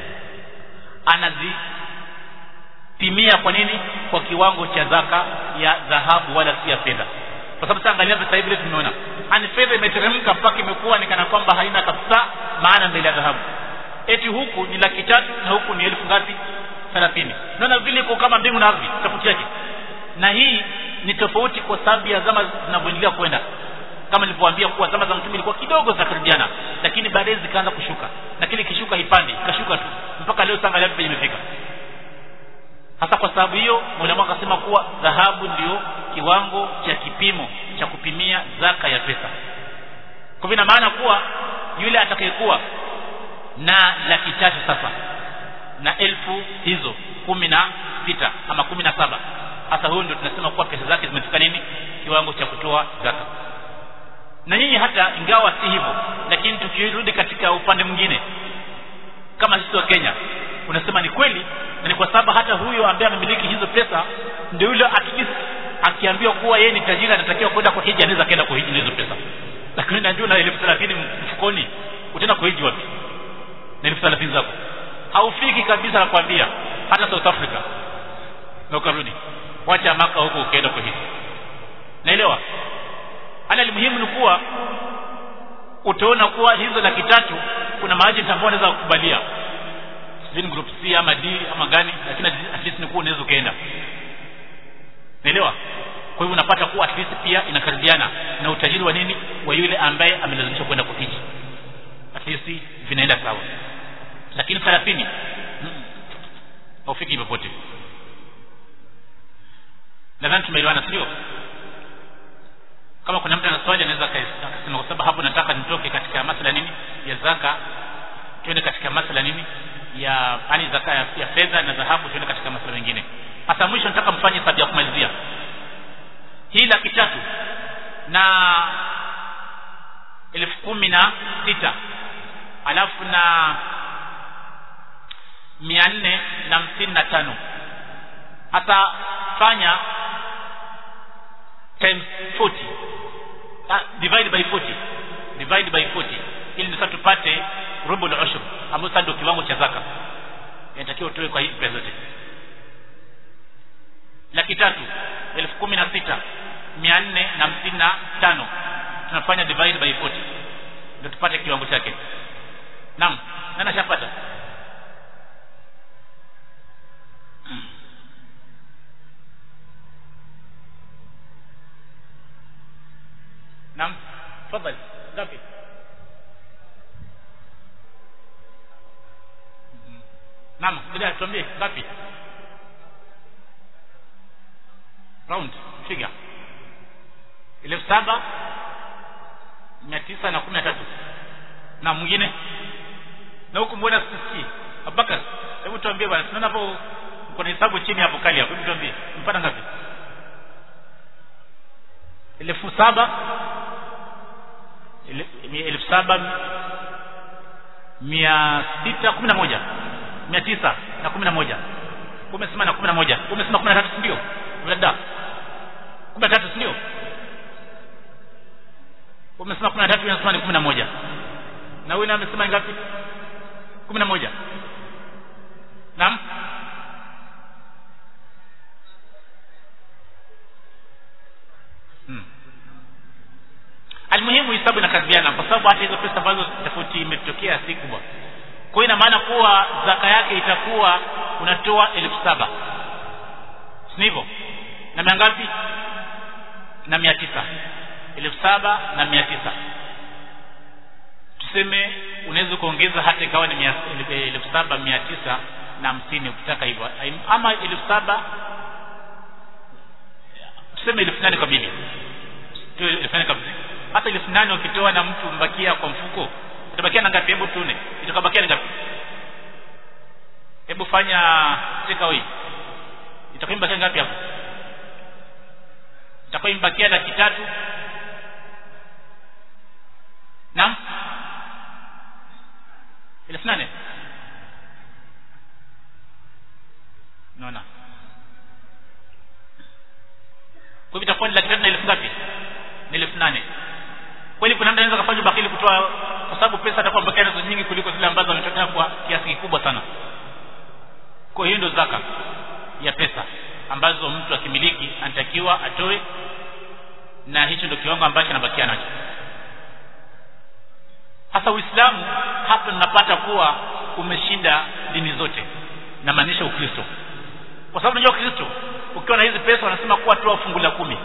anazipimia kwa nini kwa kiwango cha zaka ya dhahabu wala si ya fedha kwa sababu sasa angalia sasa hivi tumeona ani fedha imeteremka mpaka imekuwa ni kana kwamba haina kabisa maana mbele ya dhahabu eti huku ni laki tatu na huku ni elfu ngapi thelathini naona vile iko kama mbingu na ardhi tofauti yake na hii ni tofauti kwa sababu ya zama zinavyoendelea kwenda kama nilivyowaambia kuwa zama za mtume ilikuwa kidogo zinakaribiana lakini baadaye zikaanza kushuka na kile kishuka ipande ikashuka tu mpaka leo sanga penye imefika hasa kwa sababu hiyo mwalimu akasema kuwa dhahabu ndio kiwango cha kipimo cha kupimia zaka ya pesa kwa hivyo ina maana kuwa yule atakayekuwa na laki tatu sasa na elfu hizo kumi na sita ama kumi na saba hasa huyo ndio tunasema kuwa pesa zake zimefika nini kiwango cha kutoa zaka na nyinyi hata ingawa si hivyo lakini tukirudi katika upande mwingine kama sisi wa Kenya unasema ni kweli na ni kwa sababu hata huyo ambaye amemiliki hizo pesa ndio yule at least akiambiwa kuwa yeye ni tajiri anatakiwa kwenda kwa hiji anaweza kwenda kwa hiji na hizo pesa lakini najua na elfu thelathini mfukoni utaenda kwa hiji wapi na elfu thelathini zako haufiki kabisa nakwambia hata South Africa na ukarudi wacha maka huko ukaenda kwa hiji naelewa ala muhimu ni kuwa utaona kuwa hizo laki tatu kuna maajenti ambao wanaweza kukubalia sijui group C ama D ama gani lakini at least ni kuwa unaweza ukaenda naelewa kwa hivyo unapata kuwa at least pia inakaribiana na utajiri wa nini wa yule ambaye amelazimishwa kwenda kuhiji at least vinaenda sawa lakini 30 haufiki popote nadhani tumeelewana sio kama kuna mtu ana swali anaweza akasema kwa sababu hapo nataka nitoke katika masala nini ya zaka tuende katika masala nini ya yani zaka ya, ya fedha na dhahabu tuende katika masala mengine hasa mwisho nataka mfanye hesabu ya kumalizia hii laki tatu na elfu kumi na sita alafu na mia nne na hamsini na tano hasa fanya times 40 ah, divide by 40 divide by 40 ili ndio tupate rubu la ushur ambayo sasa ndio kiwango cha zaka inatakiwa utoe kwa hii pesa zote laki tatu elfu kumi na sita mia nne na hamsini na tano tunafanya divide by 40 ndio tupate kiwango chake naam nani ashapata naam tafadhali ngapi naam bila tuambie ngapi round figure elfu saba mia tisa na kumi na tatu na mwingine na huku mbona sisikii abubakar hebu tuambie bwana tunaona hapo kuna hesabu chini hapo kali hapo hebu tuambie mpata ngapi elfu saba elfu saba mia sita kumi na moja mia tisa na kumi na moja umesema na kumi na moja umesema kumi na tatu sindio dada kumi na tatu sindio umesema kumi na tatu unasema ni kumi na moja na huyu naye amesema ngapi kumi na moja naam hmm. almuhimu hisabu inakadhiana kwa sababu hata hizo pesa ambazo tofauti imetokea si kubwa kwa hiyo ina maana kuwa zaka yake itakuwa unatoa elfu saba si hivyo na mia ngapi na mia tisa elfu saba na mia tisa tuseme unaweza kuongeza hata ikawa ni elfu saba mia tisa na hamsini ukitaka hivyo ama elfu saba tuseme elfu nane kamili elfu nane kamili hata elfu nane ukitoa na mtu mbakia kwa mfuko itabakia na ngapi hebu tune itakabakia ni ngapi hebu fanya take away itakuwa imbakia ngapi hapo itakuwa imbakia laki tatu naam elfu nane naona kwa hivyo itakuwa ni laki tatu na elfu ngapi ni elfu nane kweli kuna mtu anaweza kufanya bakili kutoa kwa sababu pesa atakuwa mbakia nazo nyingi kuliko zile ambazo ametokea kwa kiasi kikubwa sana kwa hiyo ndio zaka ya pesa ambazo mtu akimiliki anatakiwa atoe na hicho ndio kiwango ambacho anabakia nacho hasa uislamu hapa tunapata kuwa umeshinda dini zote na maanisha ukristo kwa sababu unajua ukristo ukiwa na hizi pesa wanasema kuwa toa fungu la kumi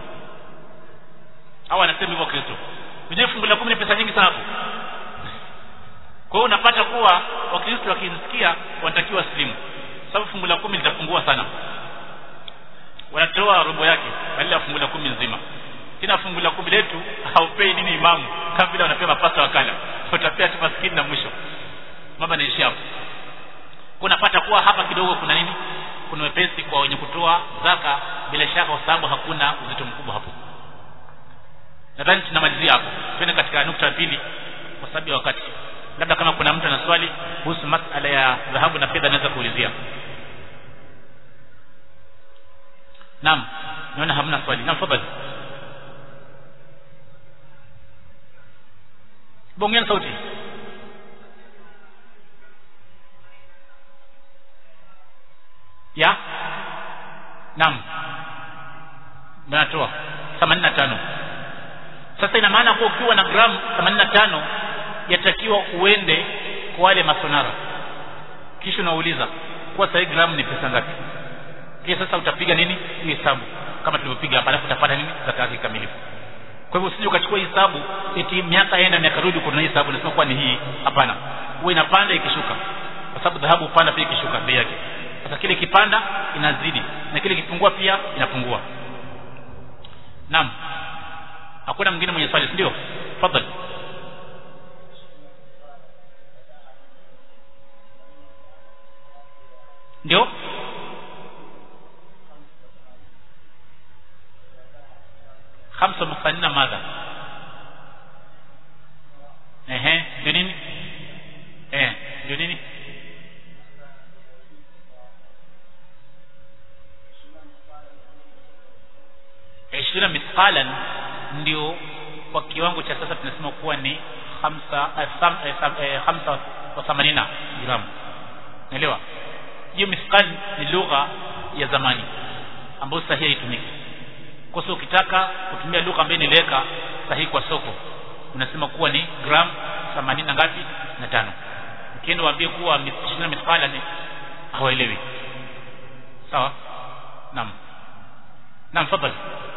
au anasema hivyo kristo unajua fungu la kumi ni pesa nyingi sana hapo kwa hiyo unapata kuwa wakristo wakisikia wanatakiwa slimu sababu fungu la kumi litapungua sana wanatoa robo yake badala ya fungu la kumi nzima tena fungu la kumi letu haupei nini imamu kama vile wanapewa mapasta wakala utapea tu maskini na mwisho mambo yanaishia hapo kunapata kuwa hapa kidogo kuna nini kuna wepesi kwa wenye kutoa zaka bila shaka kwa sababu hakuna uzito mkubwa hapo nadhani tunamalizia hapo twende katika nukta ya pili kwa sababu ya wakati labda kama kuna mtu ana swali kuhusu masala ya dhahabu na fedha anaweza kuulizia naam naona hamna swali naam fadhali bongeni sauti ya naam natoa 85 sasa ina maana kuwa ukiwa na gramu 85 yatakiwa uende kwa wale masonara kisha unauliza kwa sasa gramu ni pesa ngapi kisha sasa utapiga nini hii hesabu kama tulivyopiga hapa alafu utapata nini zaka yake kamilifu kwa hivyo usije ukachukua hesabu eti miaka enda miaka rudi kuna hesabu nasema kuwa ni hii hapana huwa inapanda ikishuka kwa sababu dhahabu upanda pia ikishuka bei yake sasa kile kipanda inazidi na kile kipungua pia inapungua naam hakuna mwingine mwenye swali ndio fadhali ndio khamsa muthanina madha ehe ndio nini eh ndio nini ishirina mithqalan ndio kwa kiwango cha sasa tunasema kuwa ni hamsa eh, sam, eh, sam, eh, hamsa wa themanina gramu naelewa hiyo mithqal ni lugha ya zamani ambayo sahihi haitumiki kwa sababu ukitaka kutumia lugha ambayo niliweka sahihi kwa soko unasema kuwa ni gram 80 na ngapi na tano ukienda waambie kuwa ishirina mithqala ni hawaelewi sawa naam naam fadhali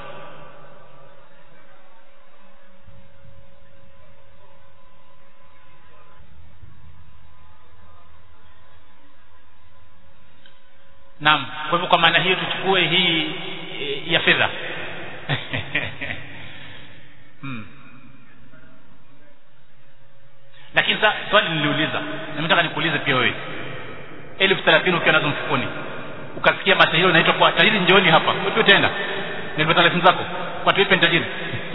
Naam, kwa hivyo kwa maana hiyo tuchukue hii e, ya fedha. hmm. Lakini sasa swali niliuliza, na nataka nikuulize pia wewe. elfu thelathini ukiwa nazo mfukoni ukasikia mashahiri unaitwa kwa tajiri, njooni hapa, wapi utaenda? Nilipata elfu zako kwa tuipe ni tajiri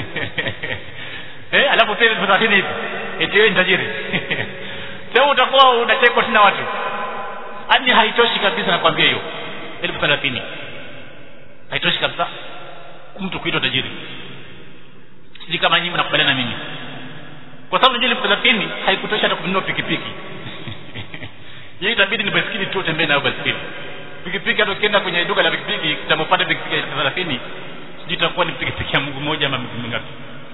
eh, alafu pia elfu thelathini hivi eti wewe ni tajiri sasa utakuwa unachekwa tena watu yani haitoshi kabisa nakwambia hiyo elfu thelathini haitoshi kabisa mtu kuitwa tajiri sijui kama nyinyi mnakubaliana na mimi kwa sababu unajua elfu thelathini haikutosha hata kununua pikipiki yeye itabidi ni baiskeli tu utembee nayo baiskeli pikipiki hata ukienda kwenye duka la pikipiki utamopata pikipiki ya elfu thelathini sijui itakuwa ni pikipiki ya mguu mmoja ama miguu mingapi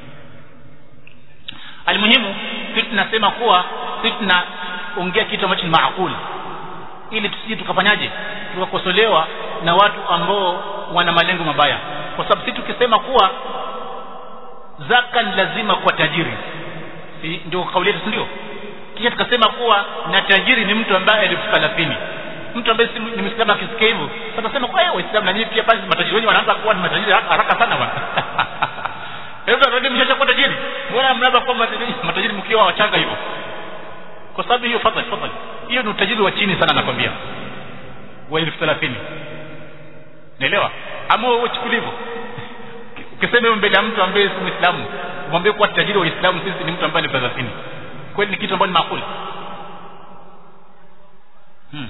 almuhimu sisi tunasema kuwa sisi tunaongea kitu ambacho ni maakuli ili tusije tukafanyaje tukakosolewa na watu ambao wana malengo mabaya kwa sababu sisi tukisema kuwa zaka ni lazima kwa tajiri si ndio kauli yetu ndio kisha tukasema kuwa na tajiri ni mtu ambaye elfu thelathini mtu ambaye si ni mwislamu akisikia hivyo atasema kwa waislamu na nyinyi pia basi matajiri wenyewe wanaanza kuwa ni matajiri haraka sana bwana hebu ndio mshacha kuwa tajiri mbona mnaanza kuwa matajiri mkiwa wachanga hivyo kwa sababu hiyo fadhali fadhali hiyo ni utajiri wa chini sana nakwambia wa elfu thelathini naelewa ama uchukulivu ukisema hivyo mbele ya mtu ambaye si muislamu umwambie kuwa tajiri wa uislamu sisi ni mtu ambaye ni thelathini kweli ni kitu ambacho ni makuli hmm.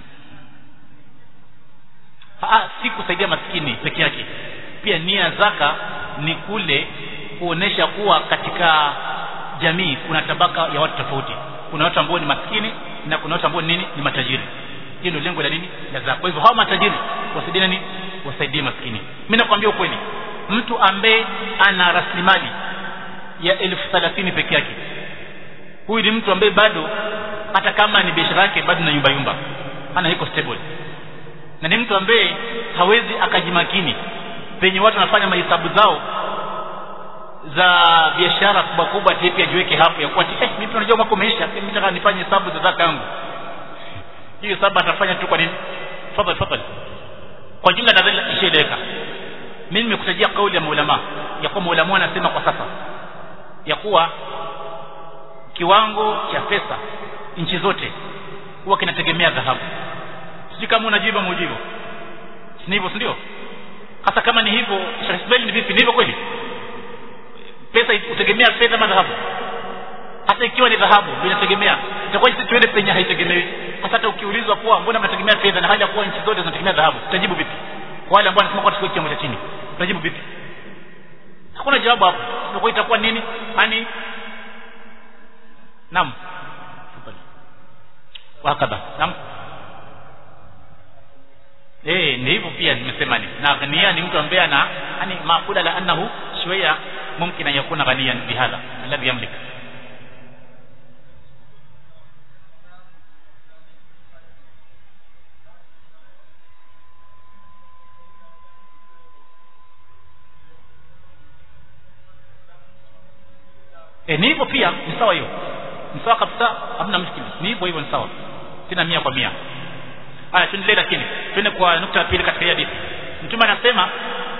Aa, si kusaidia maskini peke yake pia nia zaka ni kule kuonesha kuwa katika jamii kuna tabaka ya watu tofauti kuna watu ambao ni maskini na kuna watu ambao ni nini ni matajiri hiyo ndio lengo la nini la zaka kwa hivyo hawa matajiri wasaidie nini wasaidie maskini mimi nakwambia ukweli mtu ambaye ana rasilimali ya elfu thelathini peke yake huyu ni mtu ambaye bado hata kama ni biashara yake bado na yumba yumba ana iko stable na ni mtu ambaye hawezi akajimakini penye watu wanafanya mahesabu zao za biashara kubwa kubwa pia jiweke hapo ya kuwa eh mimi tunajua mwaka umeisha mimi nataka nifanye hesabu za zaka yangu hiyo hesabu atafanya tu kwa nini fadhali fadhali kwa jumla nadhani ishaeleweka mimi nimekutajia kauli ya maulama ya kuwa maulama anasema kwa sasa ya kuwa kiwango cha pesa nchi zote huwa kinategemea dhahabu sijui kama unajibu ama ujibu si hivyo si ndio hasa kama ni hivyo Sheikh Ismail ni vipi ni hivyo kweli pesa utegemea fedha ama dhahabu hata ikiwa ni dhahabu ndio inategemea itakuwa sisi tuende penye haitegemewi hasa hata ukiulizwa kuwa mbona mnategemea fedha na hali ya kuwa nchi zote zinategemea dhahabu utajibu vipi kwa wale ambao wanasema kwa tusiwe kiwango cha chini utajibu vipi hakuna jawabu hapo itakuwa itakuwa nini yani naam wakadha naam eh ni hivyo pia nimesema ni na ghania ni mtu ambaye ana yani maakula la annahu shويه ممكن ان يكون غنيا بهذا الذي يملك e, ni hivyo pia ni sawa hiyo ni sawa kabisa hamna mshikili ni hivyo hivyo ni sawa tena mia kwa mia haya tuendelee lakini twende kwa nukta ya pili katika hii hadithi mtume anasema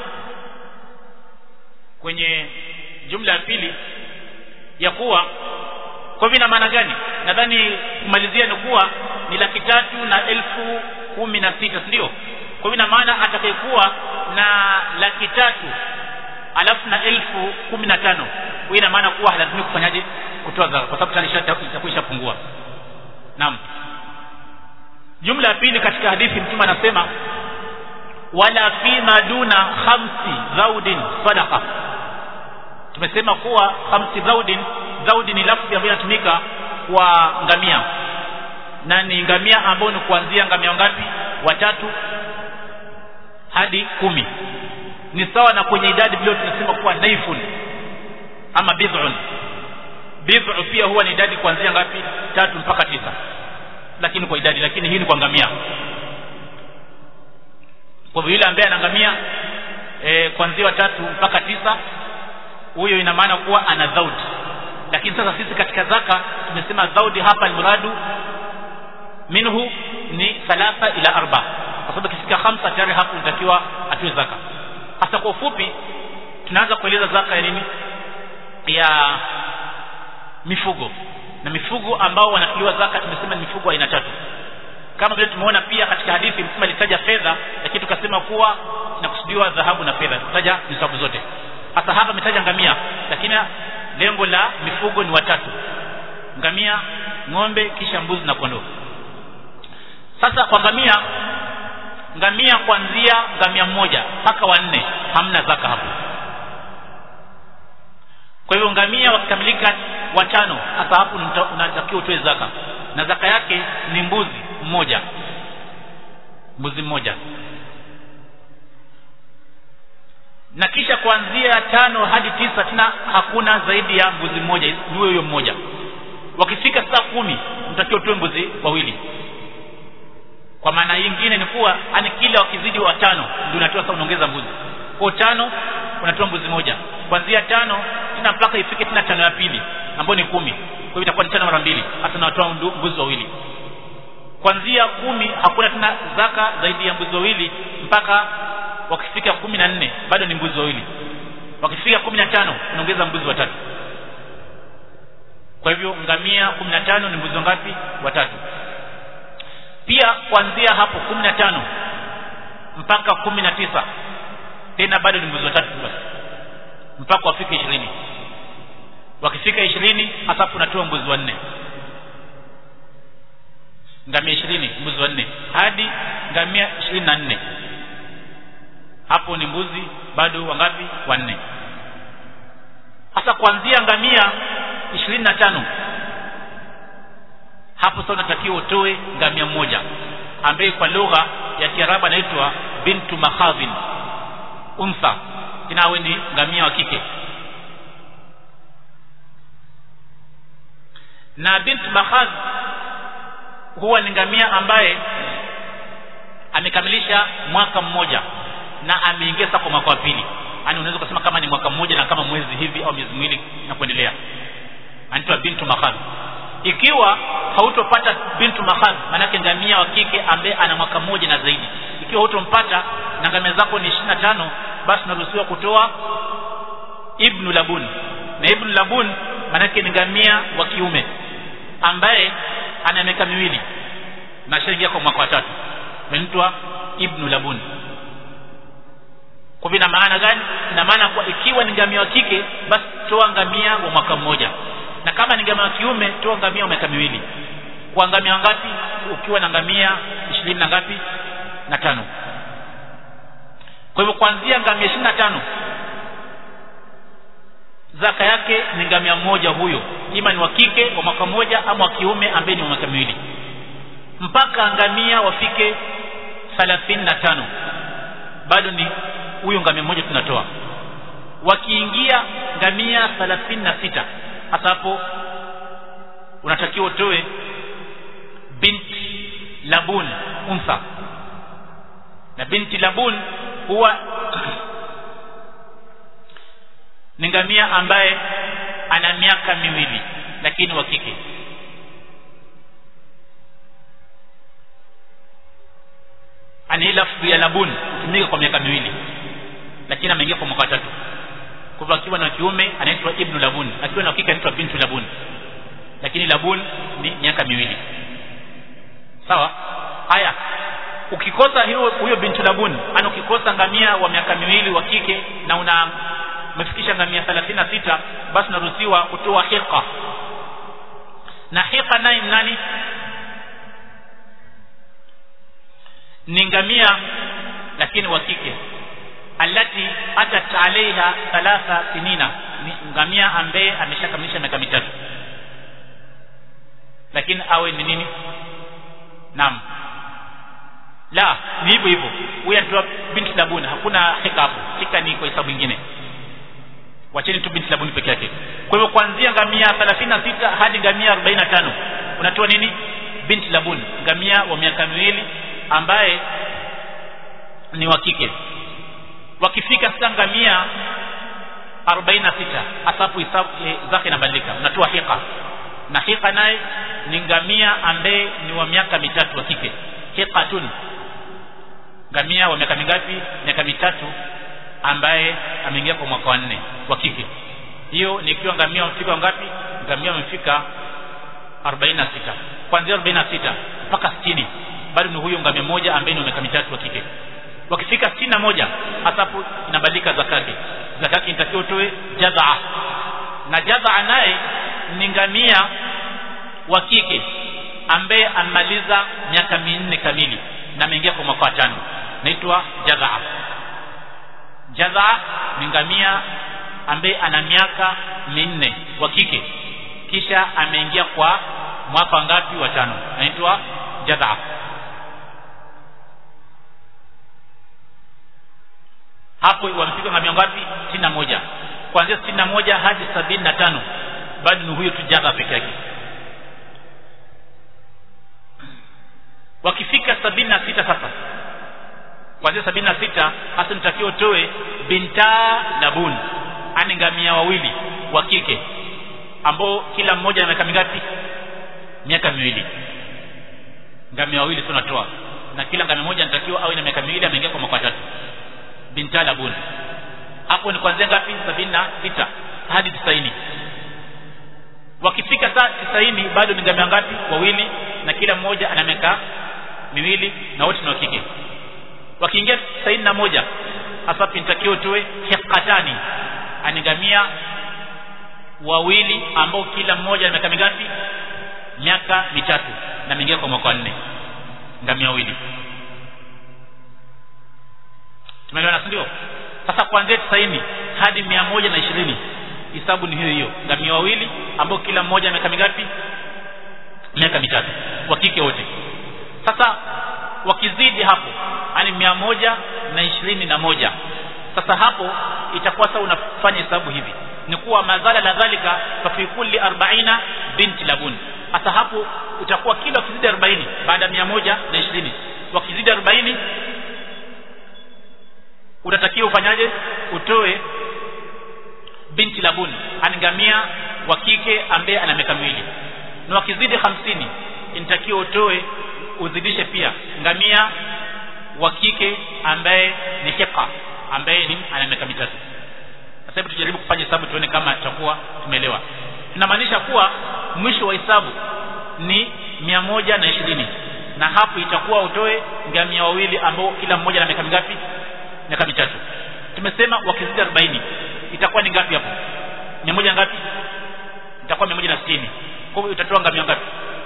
kwenye jumla ya pili ya kuwa kwa hivyo ina maana gani nadhani kumalizia ni kuwa ni laki tatu na elfu kumi na sita ndio kwa hivyo ina maana atakayekuwa na laki tatu alafu na elfu kumi na tano hiyo ina maana kuwa halazimi kufanyaje kutoa zaka kwa sababu tayari itakuwa ishapungua naam jumla ya pili katika hadithi mtume anasema wala fima duna khamsi zaudin sadaqa tumesema kuwa khamsi zaudin zaudi ni lafzi ambayo inatumika kwa ngamia na ni ngamia ambao ni kuanzia ngamia ngapi watatu hadi kumi ni sawa na kwenye idadi vile tunasema kuwa naifun ama bid'un bid'u pia huwa ni idadi kuanzia ngapi tatu mpaka tisa lakini kwa idadi lakini hii ni kwa ngamia kwa hivyo yule ambaye anangamia e, kuanzia watatu mpaka tisa huyo ina maana kuwa ana dhaudi lakini sasa sisi katika zaka tumesema dhaudi hapa almuradu minhu ni thalatha ila arba kwa sababu ikifika khamsa tayari hapo inatakiwa atoe zaka hasa kwa ufupi tunaanza kueleza zaka ya nini ya mifugo na mifugo ambao wanatolewa zaka tumesema ni mifugo aina tatu kama vile tumeona pia katika hadithi mtume alitaja fedha lakini tukasema kuwa inakusudiwa dhahabu na fedha tukataja nisabu zote hasa hapa ametaja ngamia lakini lengo la mifugo ni watatu ngamia ng'ombe kisha mbuzi na kondoo sasa kwa ngamia ngamia kuanzia ngamia mmoja mpaka wanne hamna zaka hapo kwa hivyo ngamia wakikamilika watano hasa hapo unatakiwa utoe zaka na zaka yake ni mbuzi mmoja mbuzi mmoja na kisha kuanzia tano hadi tisa tena hakuna zaidi ya mbuzi mmoja ni huyo mmoja wakifika saa kumi mtakiwa utoe mbuzi wawili kwa maana nyingine ni kuwa ani kila wakizidi wa tano ndio unatoa sasa unaongeza mbuzi kwa tano unatoa mbuzi moja kuanzia tano tena mpaka ifike tena tano ya pili ambayo ni kumi kwa hivyo itakuwa ni tano mara mbili hasa unatoa mbuzi wawili kuanzia kumi hakuna tena zaka zaidi ya mbuzi wawili mpaka wakifika kumi na nne bado ni mbuzi wawili wakifika kumi na tano unaongeza mbuzi watatu kwa hivyo ngamia kumi na tano ni mbuzi wangapi watatu pia kuanzia hapo kumi na tano mpaka kumi na tisa tena bado ni mbuzi watatu basi mpaka wafike ishirini wakifika ishirini hasa unatoa mbuzi wanne ngamia ishirini mbuzi wanne hadi ngamia ishirini na nne hapo ni mbuzi bado wangapi wanne hasa kuanzia ngamia ishirini na tano hapo sasa unatakiwa utoe ngamia mmoja ambaye kwa lugha ya kiarabu anaitwa bintu mahadhin unsa inawe ni ngamia wa kike na bintu mahadh huwa ni ngamia ambaye amekamilisha mwaka mmoja na ameingia sasa kwa mwaka wa pili yaani unaweza kusema kama ni mwaka mmoja na kama mwezi hivi au miezi miwili na kuendelea anaitwa bintu mahadh ikiwa hautopata bintu mahadh maanake ngamia wa kike ambaye ana mwaka mmoja na zaidi ikiwa hautompata na ngamia zako ni ishirini na tano basi unaruhusiwa kutoa ibnu labun na ibnu labun maanake ni ngamia wa kiume ambaye ana miaka miwili na shaingia kwa mwaka wa tatu anaitwa ibnu labun kwa vina maana gani ina maana kwa ikiwa ni ngamia wa kike basi toa ngamia wa mwaka mmoja na kama ni ngamia wa kiume toa ngamia wa miaka miwili kwa ngamia ngapi ukiwa na ngamia ishirini na ngapi na tano kwa hivyo kuanzia ngamia ishirini na tano zaka yake ni ngamia mmoja huyo ima ni wa kike wa mwaka mmoja ama wa kiume ambaye ni wa miaka miwili mpaka ngamia wafike thelathini na tano bado ni huyo ngamia mmoja tunatoa wakiingia ngamia thelathini na sita hasa hapo unatakiwa utoe binti labun unsa na binti labun huwa ni ngamia ambaye ana miaka miwili lakini wa kike lafdhi ya labun hutumika kwa miaka miwili lakini ameingia kwa mwaka tatu kwa hivyo akiwa na kiume anaitwa ibnu labun akiwa na kike anaitwa bintu labun lakini labun ni miaka miwili sawa haya ukikosa hiyo huyo bintu labun ana ukikosa ngamia wa miaka miwili wa kike na una umefikisha ngamia 36 basi unaruhusiwa kutoa hiqa na hiqa naye nani ni ngamia lakini wa kike alati atat alaiha thalatha sinina ni ngamia ambaye ameshakamilisha miaka mitatu lakini awe ni nini naam la ni hivyo hivyo huyu anatoa binti labuni hakuna hika hapo hika ni kwa hesabu nyingine wacheni tu binti labuni peke yake kwa hivyo kuanzia ngamia 36 hadi ngamia 45 unatoa nini binti labuni ngamia wa miaka miwili ambaye ni wa kike wakifika sasa ngamia 46 asafu hisabu e, zake inabadilika unatoa hika na hika naye ni ngamia ambaye ni wa miaka mitatu wa kike hiqatun ngamia wa miaka mingapi miaka mitatu ambaye ameingia kwa mwaka wa nne wa kike hiyo ni ikiwa ngamia wamefika wangapi ngamia wamefika 46 kuanzia 46 mpaka 60 bado ni huyo ngamia moja ambaye ni miaka mitatu wa kike wakifika 61 hasapo inabadilika zakati zakati inatakiwa utoe jadhaa na jadhaa naye ni ngamia wa kike ambaye amaliza miaka minne kamili na ameingia kwa mwaka wa tano naitwa jadhaa jadhaa ni ngamia ambaye ana miaka minne wa kike kisha ameingia kwa mwaka ngapi wa tano naitwa jadhaa hapo wamefika ngamia ngapi sitini na moja kuanzia sitini na moja hadi sabini na tano bado ni huyo tu jadhaa peke yake wakifika sabini na sita sasa kuanzia sabini na sita hasa nitakiwa utoe binta labun ani ngamia wawili wa kike ambao kila mmoja na miaka mingapi miaka miwili ngamia wawili tunatoa na kila ngamia moja natakiwa awe na miaka miwili ameingia kwa mwaka tatu binta labun hapo ni kuanzia ngapi sabini na sita hadi tisaini wakifika saa tisaini bado ni ngamia ngapi wawili na kila mmoja ana miaka miwili na wote ni wa kike wakiingia tisaini na moja hasa pintakio utoe hiqatani anigamia wawili ambao kila mmoja na miaka mingapi miaka mitatu na mingia kwa mwaka nne ngamia wawili tumeelewana si ndio sasa kuanzia tisaini hadi mia moja na ishirini hisabu ni hiyo hiyo ngamia wawili ambao kila mmoja miaka mingapi miaka mitatu wa kike wote sasa wakizidi hapo yani mia moja na ishirini na moja sasa hapo itakuwa sasa unafanya hesabu hivi ni kuwa madhala la dhalika fa fi kulli 40 binti labun sasa hapo utakuwa kila ukizidi 40 baada ya mia moja na ishirini wakizidi 40 utatakiwa ufanyaje utoe binti labun angamia wa kike ambaye ana miaka miwili na wakizidi hamsini inatakiwa utoe uzidishe pia ngamia wa kike ambaye ni hiqa ambaye ni ana miaka mitatu sasa hebu tujaribu kufanya hesabu tuone kama tutakuwa tumeelewa tunamaanisha kuwa mwisho wa hesabu ni mia moja na ishirini na hapo itakuwa utoe ngamia wawili ambao kila mmoja na miaka mingapi miaka mitatu tumesema wakizidi arobaini itakuwa ni ngapi hapo mia moja ngapi itakuwa mia moja na sitini kwa hivyo utatoa ngamia ngapi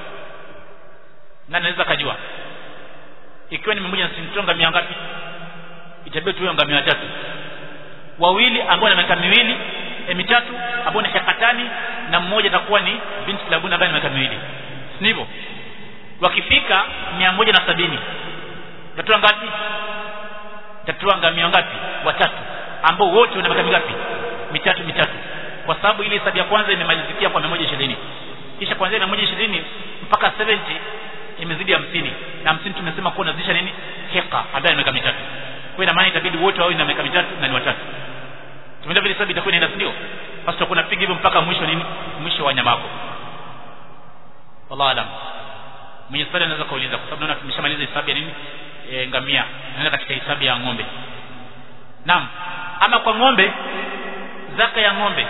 na naweza kajua ikiwa ni mia moja na sitini toa ngamia ngapi itabidi tuwe ngamia watatu wawili ambao na miaka miwili e, mitatu ambao ni hekatani na mmoja atakuwa ni binti labuna ambaye na miaka miwili si hivyo wakifika mia moja na sabini utatoa ngapi utatoa ngamia ngapi watatu ambao wote wana miaka mingapi mitatu mitatu kwa sababu ile hesabu ya kwanza imemalizikia kwa 120 kisha kuanzia 120 mpaka 70 imezidi 50 na 50 tumesema kuwa unazidisha nini heka ambaye miaka mitatu kwa ina maana itabidi wote wawe na miaka mitatu na ni watatu tumeelewa vile hesabu itakuwa inaenda ndio basi tutakuwa napiga hivyo mpaka mwisho nini mwisho wa nyama yako wallahu alam mwenye swali anaweza kauliza kwa sababu naona tumeshamaliza hesabu ya nini e, ngamia naenda katika hisabu ya ng'ombe naam ama kwa ng'ombe zaka ya ng'ombe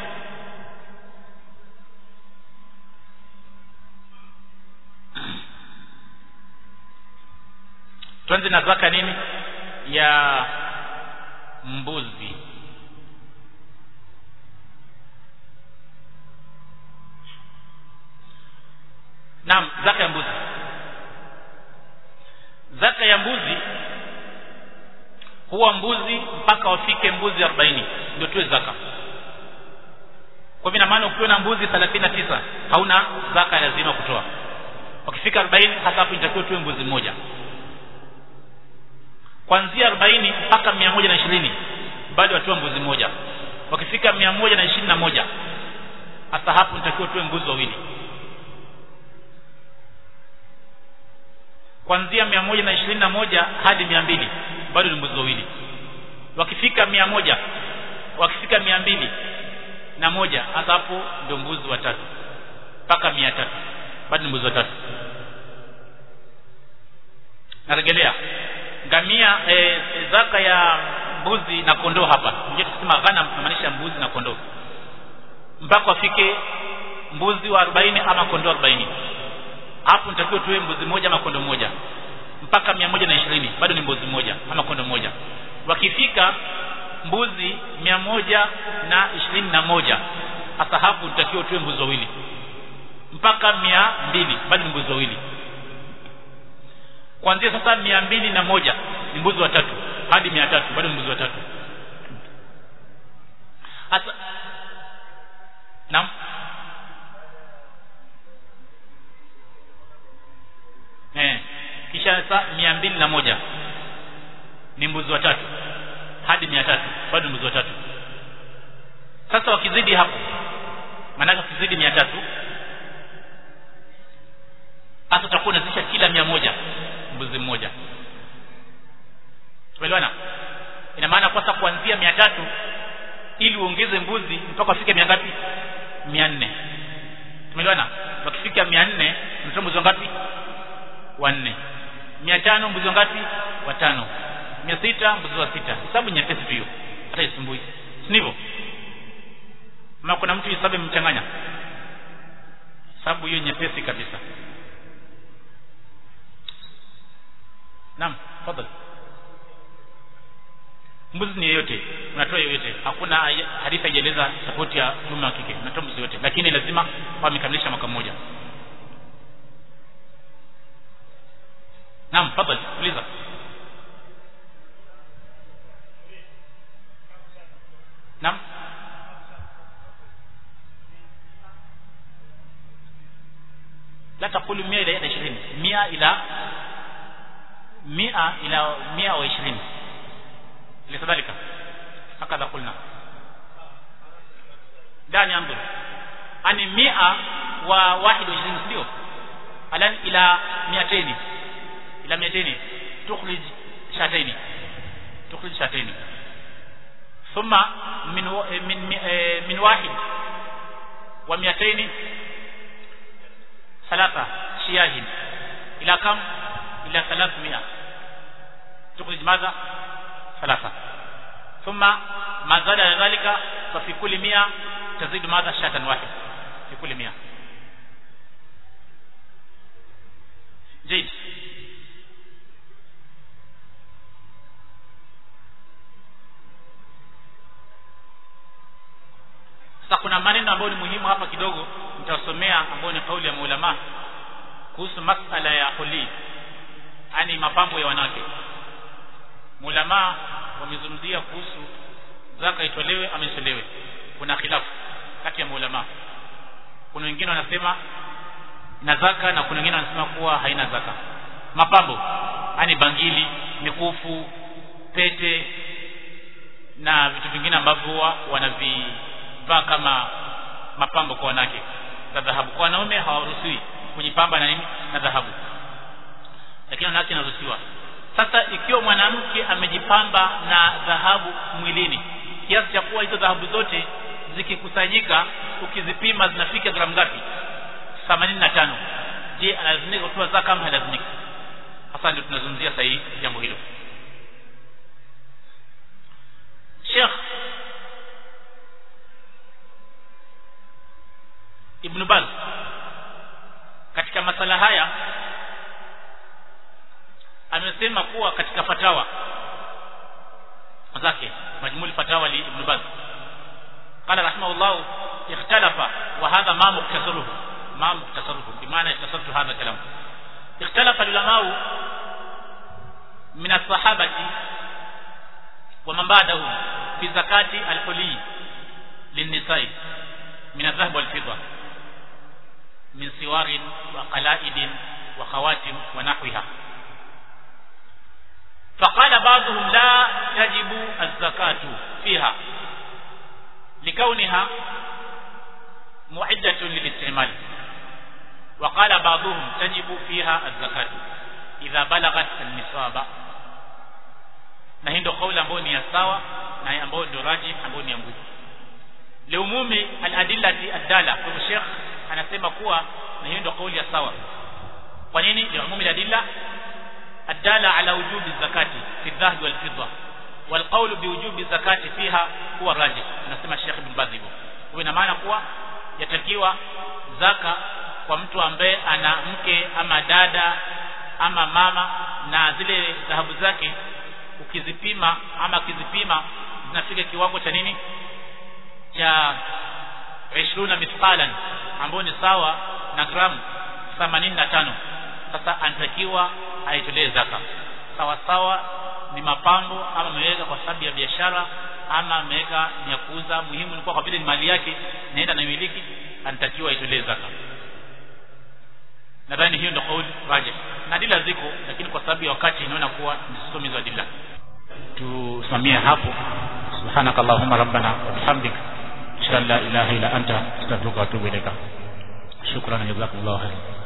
tuanze na zaka nini ya mbuzi naam zaka ya mbuzi zaka ya mbuzi huwa mbuzi mpaka wafike mbuzi 40 ndio tuwe zaka kwa hivyo maana ukiwa na mbuzi 39 hauna zaka lazima kutoa wakifika 40 hata hapo inatakiwa tuwe mbuzi mmoja kuanzia 40 mpaka 120 bado watoa mbuzi mmoja wakifika 121 hata hapo nitakiwa tuwe mbuzi wawili kuanzia 121 hadi 200 bado ni mbuzi wawili wakifika 100 wakifika 200 na moja hata hapo ndio mbuzi watatu mpaka 300 bado ni mbuzi watatu narejelea ngamia e, zaka ya mbuzi na kondoo hapa nje tukisema ghanam tunamaanisha mbuzi na kondoo mpaka wafike mbuzi wa 40 ama kondoo 40 hapo nitakiwa tuwe mbuzi moja ama kondoo moja mpaka 120 bado ni mbuzi moja ama kondoo moja wakifika mbuzi mia moja na ishirini na moja hasa hapo tutakiwa tuwe mbuzi wawili mpaka mia mbili bado ni mbuzi wawili kuanzia sasa mia mbili na moja ni mbuzi watatu hadi mia tatu bado ni mbuzi watatu hasa naam eh kisha sasa mia mbili na moja ni mbuzi watatu hadi mia tatu bado mbuzi watatu sasa wakizidi hapo maanake wakizidi mia tatu hasa utakuwa unazisha kila mia moja mbuzi mmoja tumeelewana ina maana kwasa kuanzia mia tatu ili uongeze mbuzi mpaka wafike mia ngapi mia nne tumeelewana wakifika mia nne unatoa mbuzi wangapi wanne mia tano mbuzi wangapi watano mia sita mbuzi wa sita hesabu nyepesi tu hiyo hata isumbui si ndivyo ama kuna mtu hesabu imemchanganya hesabu hiyo nyepesi kabisa naam fadhali mbuzi ni yeyote unatoa yoyote hakuna hadithi haijaeleza sapoti ya mume wa kike unatoa mbuzi yote lakini lazima wamekamilisha mwaka mmoja naam fadhali uliza naam la takulu mia ila ishirini mia ila mia ila mia wa ishirini likadhalika hakadha kulna dani anzur ani mia wa wahid wa ishirini ndio alan ila miateni ila miateni tukhrij shataini tukhrij shataini ثم من من من واحد ومئتين ثلاثة شياه إلى كم؟ إلى ثلاثمائة تخرج ماذا؟ ثلاثة ثم ما زاد ذلك ففي كل مئة تزيد ماذا؟ شاة واحد في كل مئة جيد sasa kuna maneno ambayo ni muhimu hapa kidogo nitasomea ambayo ni kauli ya maulama kuhusu masala ya huli yani mapambo ya wanawake maulama wamezungumzia kuhusu zaka itolewe ama isitolewe kuna khilafu kati ya maulama kuna wengine wanasema na zaka na kuna wengine wanasema kuwa haina zaka mapambo yani bangili mikufu pete na vitu vingine ambavyo wanavi vaa kama mapambo kwa wanawake za dhahabu kwa wanaume hawaruhusiwi kujipamba na nini na dhahabu lakini wanawake inaruhusiwa sasa ikiwa mwanamke amejipamba na dhahabu mwilini kiasi cha kuwa hizo dhahabu zote zikikusanyika ukizipima zinafika gramu ngapi 85 je analazimika kutoa zaka kama halazimika hasa ndio tunazungumzia sahihi jambo hilo Sheikh Ibn Baz katika masala haya amesema kuwa katika fatawa zake majmuli fatawa li Ibn Baz قال رحمه الله اختلف وهذا ما مختصره ما مختصره بمعنى اختصرت هذا الكلام اختلف العلماء من الصحابة ومن بعدهم في زكاة الحلي للنساء من الذهب والفضة من سوار وقلائد وخواتم ونحوها فقال بعضهم لا تجب الزكاة فيها لكونها معدة للاستعمال وقال بعضهم تجب فيها الزكاة إذا بلغت النصاب na hii ndio kauli ambayo ni ya sawa na ambayo ndio raji ambayo ni ya nguvu liumumi aladillati adala kwa Sheikh anasema kuwa na hiyo ndio kauli ya sawa kwa nini liumumi aladilla adala ala wujubi zakati fi dhahab wal fidda wal qawlu bi wujubi zakati fiha huwa rajih anasema Sheikh Ibn Baz hivyo kwa ina maana kuwa yatakiwa zaka kwa mtu ambaye ana mke ama dada ama mama na zile dhahabu zake ukizipima ama akizipima zinafika kiwango cha nini cha 20 mithqalan ambao ni sawa na gramu 85 sasa anatakiwa aitolee zaka sawa sawa ni mapambo ama ameweka kwa sababu ya biashara ama ameweka ni ya kuuza muhimu ni kwa vile ni mali yake naenda na miliki anatakiwa aitolee zaka nadhani hiyo ndio kauli rajih na dila ziko lakini kwa sababu ya wakati inaona kuwa nisisome hizo dila tusimamie hapo subhanakallahumma rabbana wa bihamdik ashhadu an la ilaha illa anta astaghfiruka wa atubu ilaika shukran jazakumullahu khairan